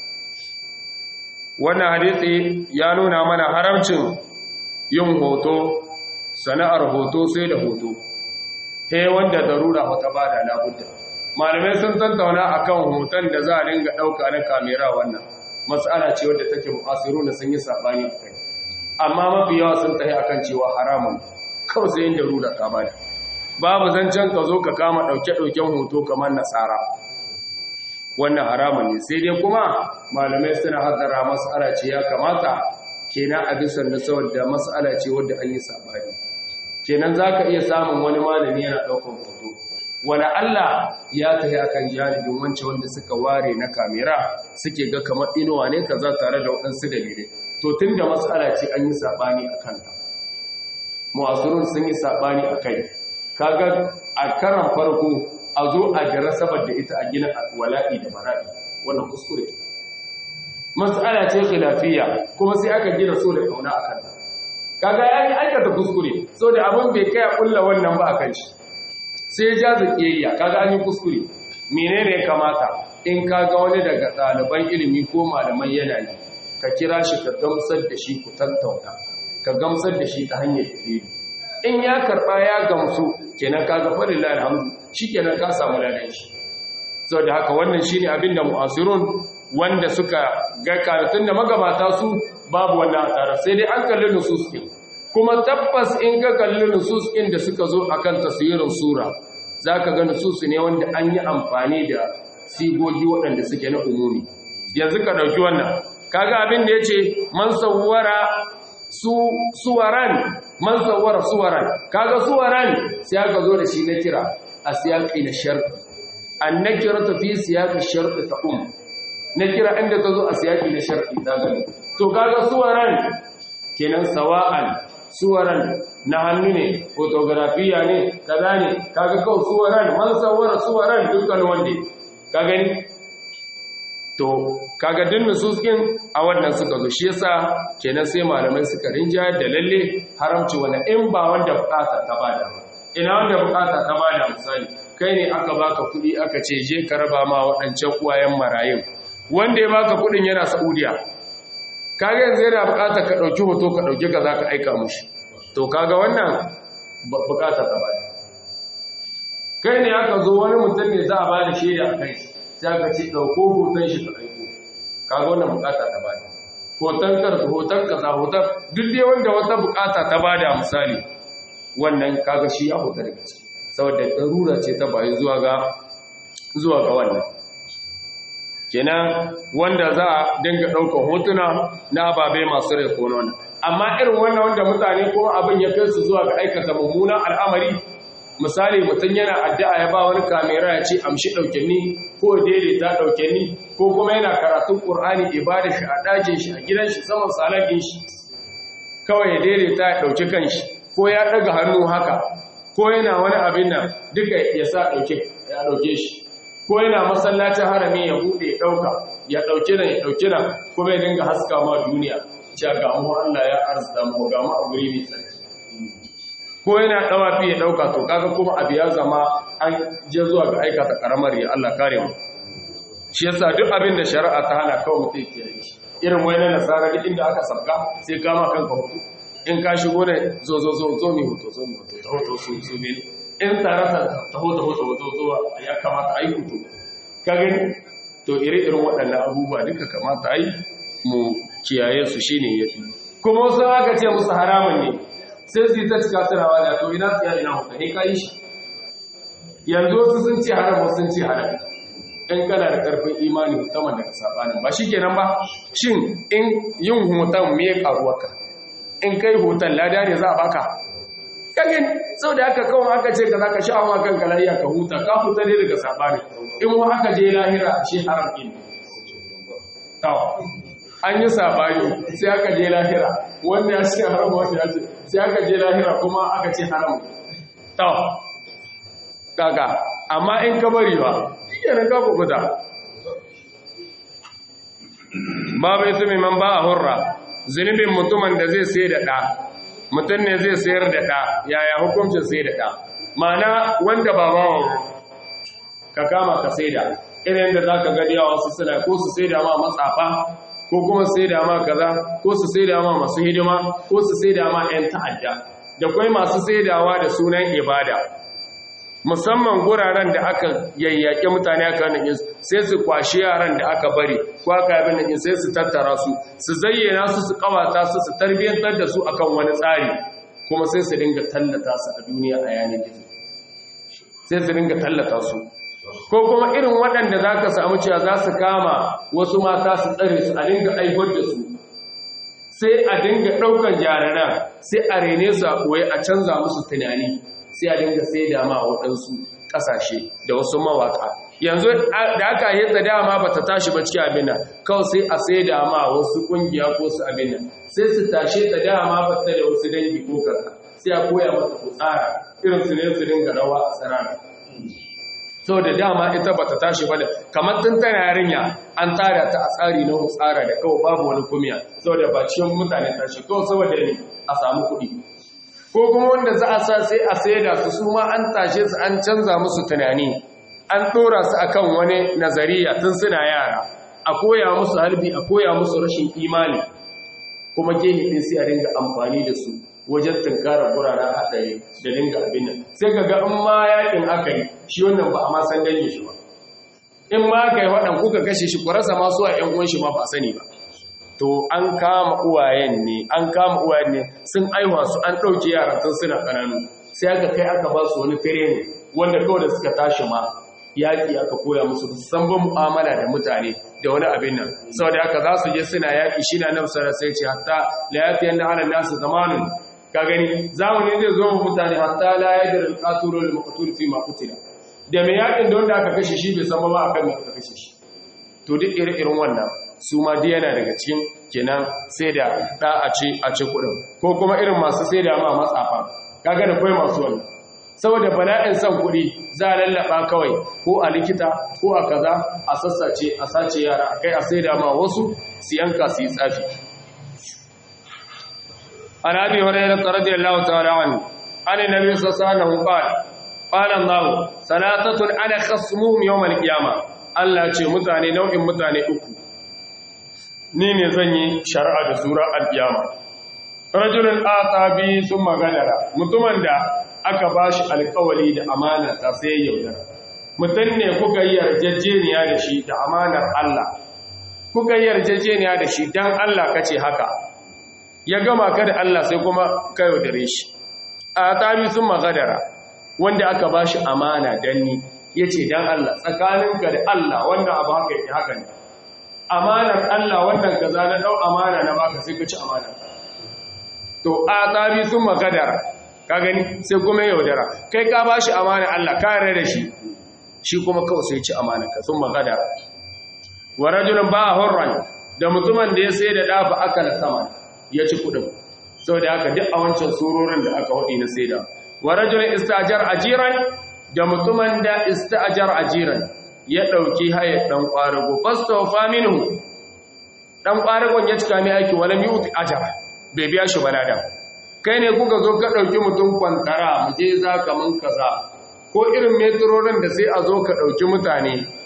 wannan hadisi ya nuna mana haramcin yin hoto sana'ar hoto sai da hoto he wanda darura wata bada labudda malamai sun tattauna akan hoton da za a dinga dauka na kamera wannan matsala ce wadda take mu'asiruna sun yi sabani akai amma mafi yawa sun tafi akan cewa haramun kawai sai yin darura ka bada babu zancen ka zo ka kama dauke-dauken hoto kamar nasara wannan haramun ne sai dai kuma malamai suna haddara matsala ce ya kamata kenan a bisan da saboda matsala ce wadda an yi sabani kenan za ka iya samun wani malami yana ɗaukar hoto wani Allah ya tafi akan janibin wancan wanda suka ware na kamera suke ga kamar inuwa ne kaza tare da waɗansu dalilai to tun da matsala ce an yi saɓani a kanta mu'asirun sun yi saɓani a kai kaga a karan farko a zo a jira saboda ita a gina wala'i da bara'i wannan kuskure matsala ce khilafiyya kuma sai aka gina so da kauna a kanta kaga ya yi aikata kuskure so da abin bai kai a kulla wannan ba a kan shi sai ya jaza kiyayya kaga an yi kuskure menene ya kamata in kaga wani daga ɗaliban ilimi ko malaman yana yi ka kira shi ka gamsar da shi ku tattauna ka gamsar da shi ta hanyar dalili in ya karɓa ya gamsu kenan kaga farin alhamdu shi kenan ka samu ladan shi sau da haka wannan shine abin da mu'asirun wanda suka ga karatun da magabata su babu wannan tsara sai dai an kalli nusus ɗin kuma tabbas in ka kalli nusus ɗin da suka zo akan taswirin sura zaka ga nusus ne wanda an yi amfani da sigogi waɗanda suke na umumi yanzu ka ɗauki wannan kaga abin da yace man sawwara su suwaran man sawwara suwaran kaga suwaran sai aka zo da shi na kira a siyaqi na shart an nakiratu fi siyaqi shart ta um na kira inda ta zo a siyaki na shar'i ta gani to kaga suwaran kenan sawa'an suwaran na hannu ne fotografiya ne kaza ne kaga kawai suwaran man sawara suwaran dukkan wanda ka gani to kaga din nususkin a wannan suka zo shi yasa kenan sai malamai suka rinja da lalle haramci wani in ba wanda bukata ta bada ina wanda bukata ta bada misali kai ne aka baka kuɗi aka ce je ka raba ma waɗancan uwayen marayun wanda ya baka kudin yana Saudiya kaga yanzu yana bukata ka dauki hoto ka dauki ka zaka aika mushi to kaga wannan bukata ta bada kai ne aka zo wani mutum ne za a bada shaida kai sai aka ce dauko hoton shi ka aiko kaga wannan bukata ta bada hoton kar hoton kaza hoton duk dai wanda wata bukata ta bada misali wannan kaga shi ya hoton daga ciki saboda darura ce ta bayi zuwa ga zuwa ga wannan kenan wanda za a dinga ɗaukar hotuna na ababe masu rai ko nuna amma irin wannan wanda mutane ko abin ya kai su zuwa ga aikata mummunan al'amari misali mutum yana addu'a ya ba wani kamera ya ce amshi ɗauke ni ko daidaita ɗauke ni ko kuma yana karatun ƙur'ani ibada shi a ɗakin shi a gidan shi saman salakin shi kawai ya daidaita ya ɗauki kan shi ko ya ɗaga hannu haka ko yana wani abin nan duka ya sa ya ɗauke shi ko yana masallacin harami ya bude ya dauka ya dauki nan ya dauki nan kuma ya dinga haska ma duniya cewa ga mu Allah ya arzuta mu ga mu a guri mai tsarki ko yana dawafi ya dauka to kaga kuma abu ya zama an je zuwa ga aikata karamar ya Allah kare mu shi yasa duk abin da shari'a ta hana kawai mutum ke yi irin wai na nasara duk inda aka sabga sai kama kanka hoto in ka shigo ne zo zo zo zo mi hoto zo mi hoto ta hoto su su ne in tare ta ta hoto hoto hoto zo ya kamata a yi hoto ka gani to ire irin waɗannan abubuwa duka kamata a yi mu kiyaye su shine ya fi kuma wasu aka ce musu haramun ne sai su yi ta cika tunawa da to ina tsaya ina hoto ne ka yi shi yanzu wasu sun ce haram wasu sun ce haram in kana da ƙarfin imani musamman daga sabanin ba shi kenan ba shin in yin hoton me karuwarka in kai hoton lada ne za a baka kagin sau da aka kawai aka ce ka za ka sha wa kanka lafiya ka huta ka huta ne daga sabanin in wa aka je lahira shi haram ɗin tawa an yi sabani sai aka je lahira wanda ya ce haram wanda ya ce sai aka je lahira kuma aka ce haram tawa kaga amma in ka bari ba kenan ka kubuta babu ita mai man ba a hurra zunubin mutumin da zai sai da ɗa mutum ne zai sayar da ɗa yaya hukuncin sai da ɗa mana wanda ba bawa ka kama ka sai da irin da za ka gani yawa wasu suna ko su sai da ma matsafa ko kuma sai da ma kaza ko su sai da ma masu hidima ko su sai da ma 'yan ta'adda da kwai masu saidawa da sunan ibada musamman guraren da aka yayyake mutane aka nan sai su kwashi yaran da aka bari ko aka abin nan sai su tattara su su zayyana su su kawata su su tarbiyantar da su akan wani tsari kuma sai su dinga tallata su a duniya a yanar gizo sai su dinga tallata su ko kuma irin waɗanda za ka samu cewa za su kama wasu mata su tsare su a dinga aibar da su sai a dinga ɗaukar jararan sai a rene su a koyi a canza musu tunani sai a dinga sai da ma waɗansu ƙasashe da wasu mawaƙa yanzu da aka yi ta dama ba ta tashi ba cikin abin nan kawai sai a sai da ma wasu ƙungiya ko su abin nan sai su tashe ta dama ba ta da wasu dangi ko kaza sai a koya mata ku tsara irin su ne su dinga rawa a tsirara sau da dama ita ba ta tashi ba da kamar tun tana yarinya an tsara ta a tsari na tsara da kawai babu wani kumiya sau da ba cikin mutane tashi kawai saboda ne a samu kuɗi ko kuma wanda za a sa sai a saida su su ma an tashe su an canza musu tunani an ɗora su akan wani nazariya tun suna yara a koya musu halbi a koya musu rashin imani kuma gehe ɗin sai a dinga amfani da su wajen tunkarar guraren haɗari da dinga abin nan sai ga ga in ma yakin aka yi shi wannan ba a ma san dange shi ba in ma aka yi waɗan kuka kashe shi ku rasa masu a ‘yan uwan shi ma ba sani ba to an kama uwayen ne an kama uwayen ne sun aiwa su an ɗauke yaran tun suna ƙananu sai aka kai aka ba su wani fere ne wanda kawai da suka tashi ma yaƙi aka koya musu san ba mu'amala da mutane da wani abin nan saboda haka za su je suna yaƙi shi na nan sarar sai ce hatta la yafi yanda ala nasu zamanin ka gani zamani zai zo mu mutane hatta la yadda al-qatulu lil maqtul fi ma qutila da mai yaƙin da wanda aka kashe shi bai san ba akan me aka kashe shi to duk irin wannan su ma duk yana daga cikin kenan sai da da a ce a ce kuɗin ko kuma irin masu sai da ma matsafa kaga da kai masu wannan saboda bala'in son kuɗi za a lallaba kawai ko a likita ko a kaza a sassace a sace yara kai a sai da ma wasu su yanka su yi tsafi an abi hurairah radiyallahu ta'ala anhu an annabi sallallahu alaihi wasallam qala qala Allah salatatun ana khasmuhum yawm al-qiyamah Allah ce mutane nau'in mutane uku ni ne zan yi shari'a da sura al-qiyama rajulun atabi thumma gadara mutumin da aka bashi alƙawari da amana ta sai yaudara mutum ne kuka yi yarjejeniya da shi da amanar Allah kuka yi yarjejeniya da shi dan Allah kace haka ya gama ka da Allah sai kuma ka yaudare shi atabi thumma gadara wanda aka bashi amana danni yace dan Allah tsakaninka da Allah wanda abu haka yake haka ne amanar Allah wannan kaza na dau amana na baka sai ka ci amana to a tsari sun magadara ka gani sai kuma yaudara kai ka bashi amana Allah ka yarda da shi shi kuma kawai sai ci amana ka sun magadara wa rajulun ba hurran da mutumin da ya sai da dafa akala sama ya ci kudin saboda haka duk a wancan surorin da aka wadi na saida wa rajulun istajar ajiran da mutumin da istajar ajiran ya ɗauki hayar ɗan ƙwarago fastofa minhu ɗan ƙwaragon ya cika mai aiki wani miyuti ajara bai biya shi balada kai ne kuka zo ka ɗauki mutum kwantara mu je za ka mun kaza ko irin metrorin da sai a zo ka ɗauki mutane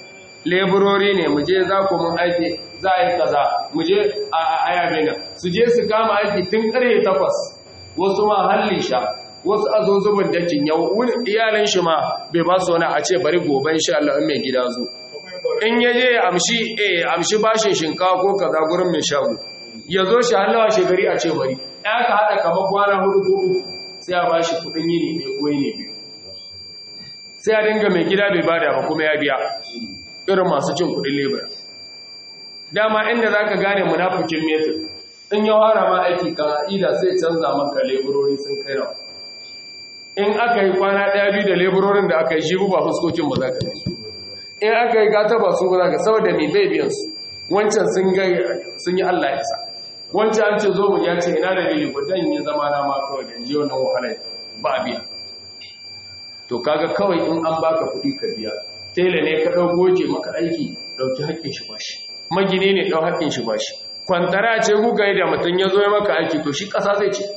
leburori ne mu je za ku mun aiki za a yi kaza mu je a ayabe nan su je su kama aiki tun karfe takwas wasu ma halli sha wasu a zo zubin dakin yau wani iyalin shi ma bai ba su wani a ce bari gobe insha Allah in mai gida zo in ya je amshi eh amshi bashin shinkawa ko kaza gurin mai shago ya zo shi hallawa shegari a ce bari ya ka haɗa kamar kwana hudu ko uku sai a bashi kuɗin yini ne ko yini biyu sai a dinga mai gida bai bada ba kuma ya biya irin masu cin kuɗin lebura dama inda za ka gane munafukin metin in ya fara ma aiki kan a'ida sai canza maka leburori sun kai rawa in aka yi kwana ɗaya biyu da leburorin da aka yi shi ba fuskokin ba za ka gani in aka yi gata ba su ba za ka saboda mai bai biyan su wancan sun yi allah ya sa wancan an ce zo mu ya ce ina da lili ko dan yi zama na ma kawai da ji wannan wahalar ba a biya to kaga kawai in an baka kuɗi ka biya tela ne ka ɗau goje maka aiki ɗauki haƙƙin shi bashi magini ne ɗau haƙƙin shi bashi kwantara ce kuka yi da mutum ya zo ya maka aiki to shi ƙasa zai ce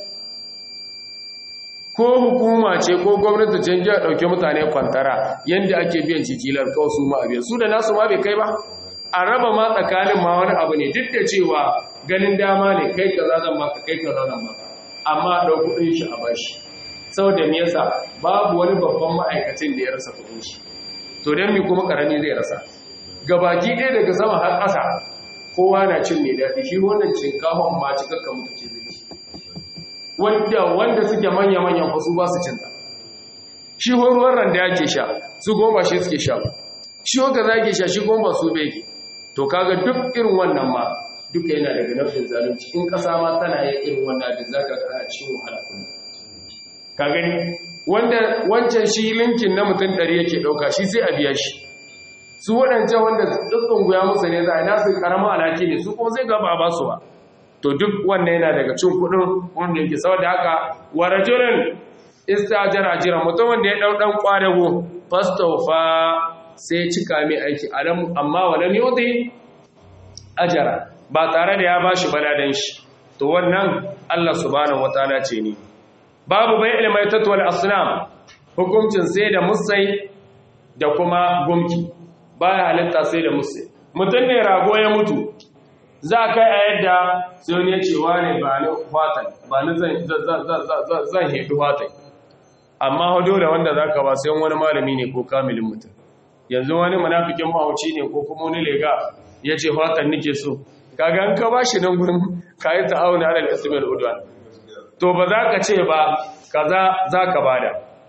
ko hukuma ce ko gwamnati ce ya ɗauki mutane kwantara yadda ake biyan cicilar kawai su ma a biyan su da nasu ma bai kai ba a raba ma tsakanin ma wani abu ne duk da cewa ganin dama ne kai ka zan maka kai ka zan maka amma ɗau kuɗin shi a bashi saboda me yasa babu wani babban ma'aikacin da ya rasa kuɗin shi to dan me kuma karami zai rasa gabaki ɗaya daga sama har ƙasa kowa na cin mai daɗi shi wannan shinkafan ma cikakka mutu ce zai wanda wanda suke manya manyan fa su ba su cinta shi ruwan randa yake sha su goma shi suke sha shi wanda zake sha shi goma su bege to kaga duk irin wannan ma duka yana daga nafsin zalunci in ƙasa ma tana yin irin wannan da zaka ga ana cikin wahala kullum ka gani wanda wancan shi linkin na mutum ɗari yake ɗauka shi sai a biya shi su waɗancan wanda tsitsin guya musu ne za a nasu ƙaramin alhaki ne su kuma zai gaba ba su ba to duk wannan yana daga cin kuɗin wanda yake saboda haka wa rajulun istajara jira mutumin da ya ɗau ɗan ƙwadago fastofa sai cika mai aiki alam amma walam yuti ajara ba tare da ya bashi baladan shi to wannan Allah subhanahu wataala ce ni babu bai ilmai tatwal asnam hukuncin sai da musai da kuma gumki baya halitta sai da musai mutum ne rago ya mutu za kai a yadda sai wani ya ce ne ba ni fatan ba ni zan hedu fatan amma hado da wanda za ka ba sai wani malami ne ko kamilin mutum yanzu wani munafikin mahauci ne ko kuma wani lega ya ce fatan nike so kaga an ka ba shi nan gurin kayi ta'awuna alal ismil udwan to ba za ka ce ba kaza za ka bada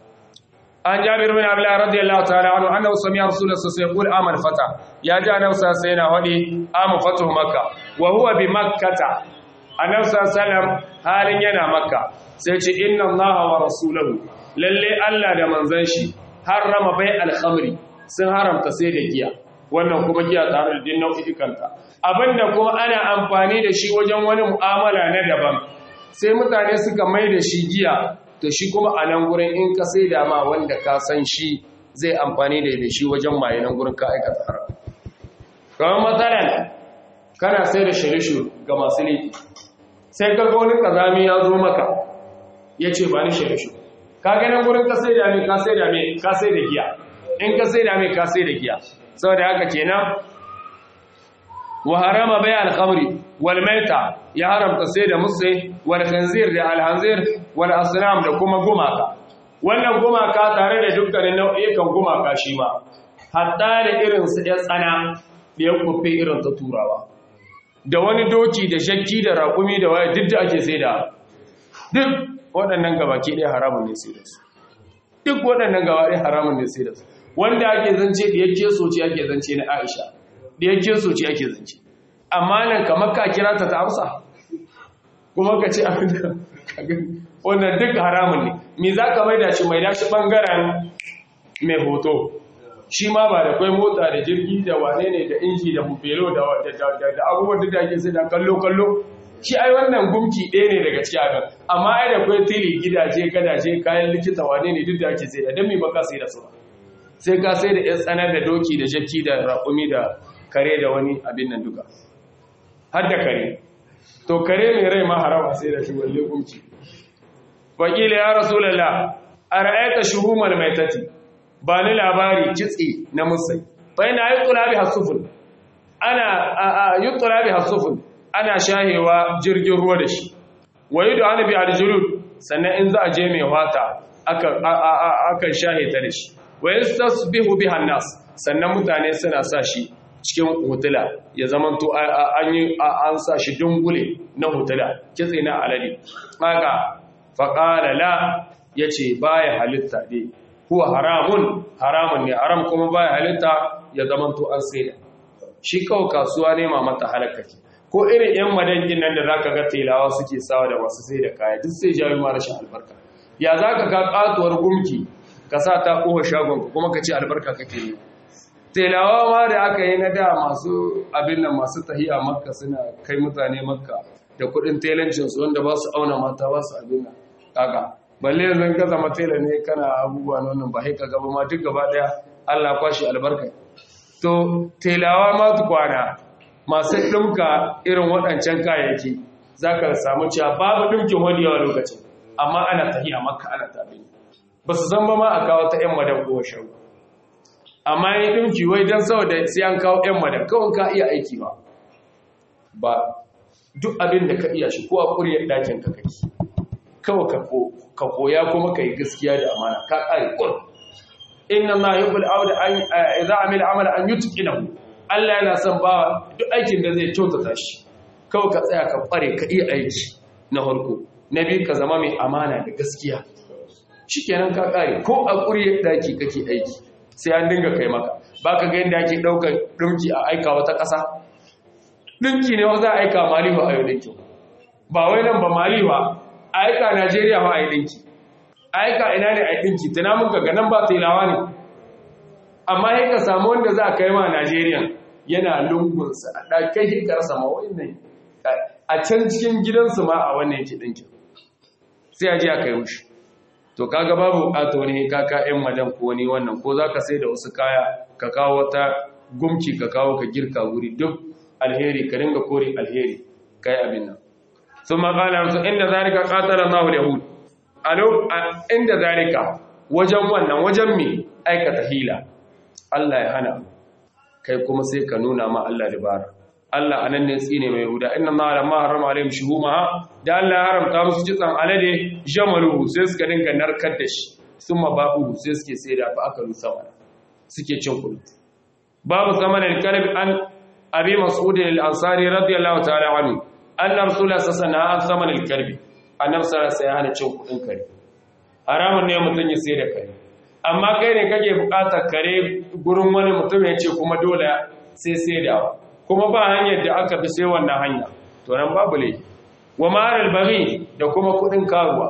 an jabir bin abdullah radiyallahu ta'ala anhu annahu sami'a rasulullah sallallahu alaihi wasallam amal fata ya ji annabi sallallahu alaihi wasallam wadi amu fatu makka wa huwa bi makkata annabi sallallahu alaihi wasallam halin yana makka sai ce inna allaha wa rasuluhu lalle Allah da manzon shi harrama bai al-khamri sun haramta sai da giya wannan kuma giya tare da din nau'ikanta abinda kuma ana amfani da shi wajen wani mu'amala na daban sai mutane suka mai da shi giya to shi kuma a nan gurin in ka sai da ma wanda ka san shi zai amfani da da shi wajen maye nan gurin ka aikata haram kamar matsalan kana sai da shirishu ga masu laifi sai ka ga wani kazami ya zo maka ya ce ba ni shirishu ka ga nan gurin ka sai da me ka sai da me ka sai da giya in ka sai da me ka sai da giya saboda haka kenan wa harama bai al-khamri wal maita ya haramta sai da musse wal khanzir da al hanzir wal asnam da kuma gumaka wannan gumaka tare da dukkanin nau'ikan gumaka shi ma hatta da irin su ya tsana da ya kufe irin ta turawa da wani doki da shakki da raƙumi da waya duk da ake sai da duk waɗannan gabaki ɗaya haramun ne sai da su duk waɗannan gaba ɗaya haramun ne sai da su wanda ake zance da yake soci ake zance na Aisha da yake soci ake zance amma nan kamar ka kira ta ta amsa kuma ka ce abin da wannan duk haramun ne me za ka mai da shi mai dashi ɓangaren mai hoto shi ma ba da kwai mota da jirgi da wane ne da inji da bufelo da abubuwan da ake sai da kallo-kallo shi ai wannan gumki ɗaya ne daga cikin abin amma ai da kwai tili gidaje gadaje kayan likita wane ne duk da ake sai da don me baka sai da su sai ka sai da yan tsanar da doki da jakki da raƙumi da kare da wani abin nan duka har da kare to kare mai rai ma harama sai da shi walle gumki wakila ya rasulullah a ra'ayta shuhumal maitati ba ni labari kitse na musai fa ina yutla biha sufun ana yutla biha sufun ana shahewa jirgin ruwa da shi wa yud'anu bi aljulud sannan in za a je mai wata aka aka shahe ta da shi wa yastasbihu biha nas sannan mutane suna sa shi cikin hotula ya zamanto an yi an sa shi dungule na hotula kitse na alade kaga faqala la yace baya halitta dai huwa haramun haramun ne haram kuma baya halitta ya zamanto an saida shi kawai kasuwa ne ma mata halakaki ko irin yan madangin nan da zaka ga telawa suke sawa da masu sai da kaya duk sai jawo ma rashin albarka ya zaka ga katuwar gumki ka sa ta kowa shagon kuma ka ce albarka kake yi telawa ma da aka yi na da masu abin nan masu tahiya makka suna kai mutane makka da kudin telancinsu wanda ba su auna mata ba su abin nan kaga balle yanzu ka zama tela ne kana abubuwa na wannan ba sai ka gaba ma duk gaba daya Allah kwashi albarka to telawa ma kwana masu ɗumka irin waɗancan kayayyaki za ka samu cewa babu ɗumkin wani yawa lokacin amma ana tahiya makka ana tabi ba su zama ma a kawo ta 'yan madan kowa shagu amma yi ɗumki wai don saboda sai an kawo 'yan madan kawai ka iya aiki ba ba duk abin da ka iya shi ko a ƙuryar ɗakin ka kake kawai ka koya kuma ka yi gaskiya da amana ka ƙare ƙul inna ma yi bul auda an za a mila amala an yi tuƙinahu Allah yana son ba duk aikin da zai kyautata shi kawai ka tsaya ka ƙware ka iya aiki na harko na biyu ka zama mai amana da gaskiya shi kenan ka ƙare ko a ƙuryar ɗaki kake aiki sai an dinga kai maka ba ka ga yadda ake ɗaukar ɗinki a aika wata ƙasa ɗinki ne za a aika malihu a yau ɗinki ba wai nan ba malihu a aika najeriya ba a yi ɗinki a aika ina ne a yi ɗinki tana muka ga nan ba telawa ne amma ya ka samu wanda za a kai ma najeriya yana lungunsa a ɗakai hikarsa ma wannan a can cikin gidansu ma a wannan yake ɗinki sai a ji a kai mushi to kaga babu bukata wani kaka yan madan ko wani wannan ko zaka sai da wasu kaya ka kawo wata gumki ka kawo ka girka wuri duk alheri ka dinga kore alheri kai abin nan thumma qala rasul inda zalika qatala Allahu al-yahud alo inda zalika wajen wannan wajen me aikata hila Allah ya hana kai kuma sai ka nuna ma Allah dabara Allah anan ne tsine mai huda inna Allah lamma harama alaihim shuhumaha da Allah ya haramta musu kitsan alade jamaluhu sai suka dinga narkar da shi summa babu sai suke sai da fa aka rusa mana suke cin kudi babu zamanin alkalbi an abi mas'ud al-ansari radiyallahu ta'ala anhu anna rasulullah sallallahu alaihi wasallam an zamanin alkalbi annabi sallallahu alaihi wasallam ya cin kudin kare haramun ne mutun ya sai da kare amma kai ne kake bukatar kare gurin wani mutum ya ce kuma dole sai sai dawa kuma ba hanyar da aka fi sai wannan hanya to nan babu ne wa maral baghi da kuma kudin karuwa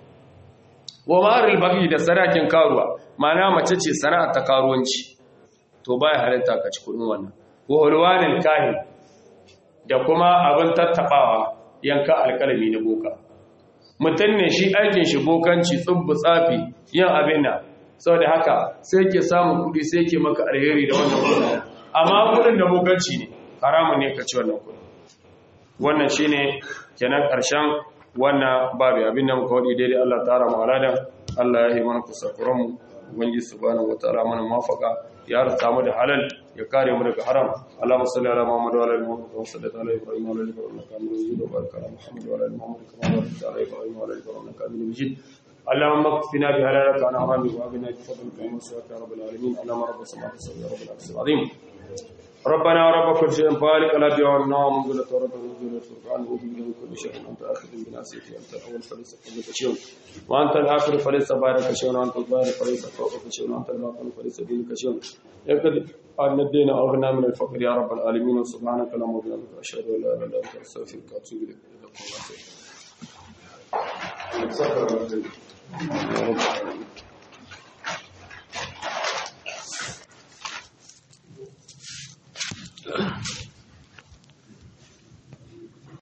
wa maral baghi da sarakin karuwa mana mace ce sana'ar ta karuwanci to baya halitta ka ci kudin wannan wa hulwanil kahin da kuma abin tattabawa yanka alkalami na boka mutum ne shi aikin shi bokanci tsubbu tsafi yin abin nan saboda haka sai ke samun kudi sai ke maka alheri da wannan kudin amma kudin da bokanci ne haramun ne ka ci wannan kudi wannan shine kenan karshen wannan babu abin da muka wadi daidai Allah ta'ala mu aladan Allah ya yi mana kusakuran mu ubangi subhanahu wataala mana mafaka ya rata mu da halal ya kare mu daga haram Allahumma salli ala Muhammad wa ala ali Muhammad kama sallaita ala Ibrahim wa ala ali Ibrahim innaka Hamidum Majid wa barik ala Muhammad wa ala ali Muhammad kama barakta ala Ibrahim wa ala ali Ibrahim innaka Hamidum Majid اللهم اكفنا بهلالك عن حرامك وابنا بفضلك ومن سواك يا رب العالمين اللهم رب السماوات والارض يا رب العرش العظيم ربنا ورب كل شيء فالق لا دعونا ومنزلة رب الوجود والفرقان وبه من كل شيء أنت آخذ بناصيتي أنت الأول فليس قبلك شيء وأنت الآخر فليس بارك شيء وأنت الظاهر فليس فوقك شيء وأنت الباطن فليس دينك شيء يقد أن الدين أغنى من الفقر يا رب العالمين سبحانك اللهم وبحمدك أشهد أن لا إله إلا أنت أستغفرك وأتوب إليك جزاكم الله خير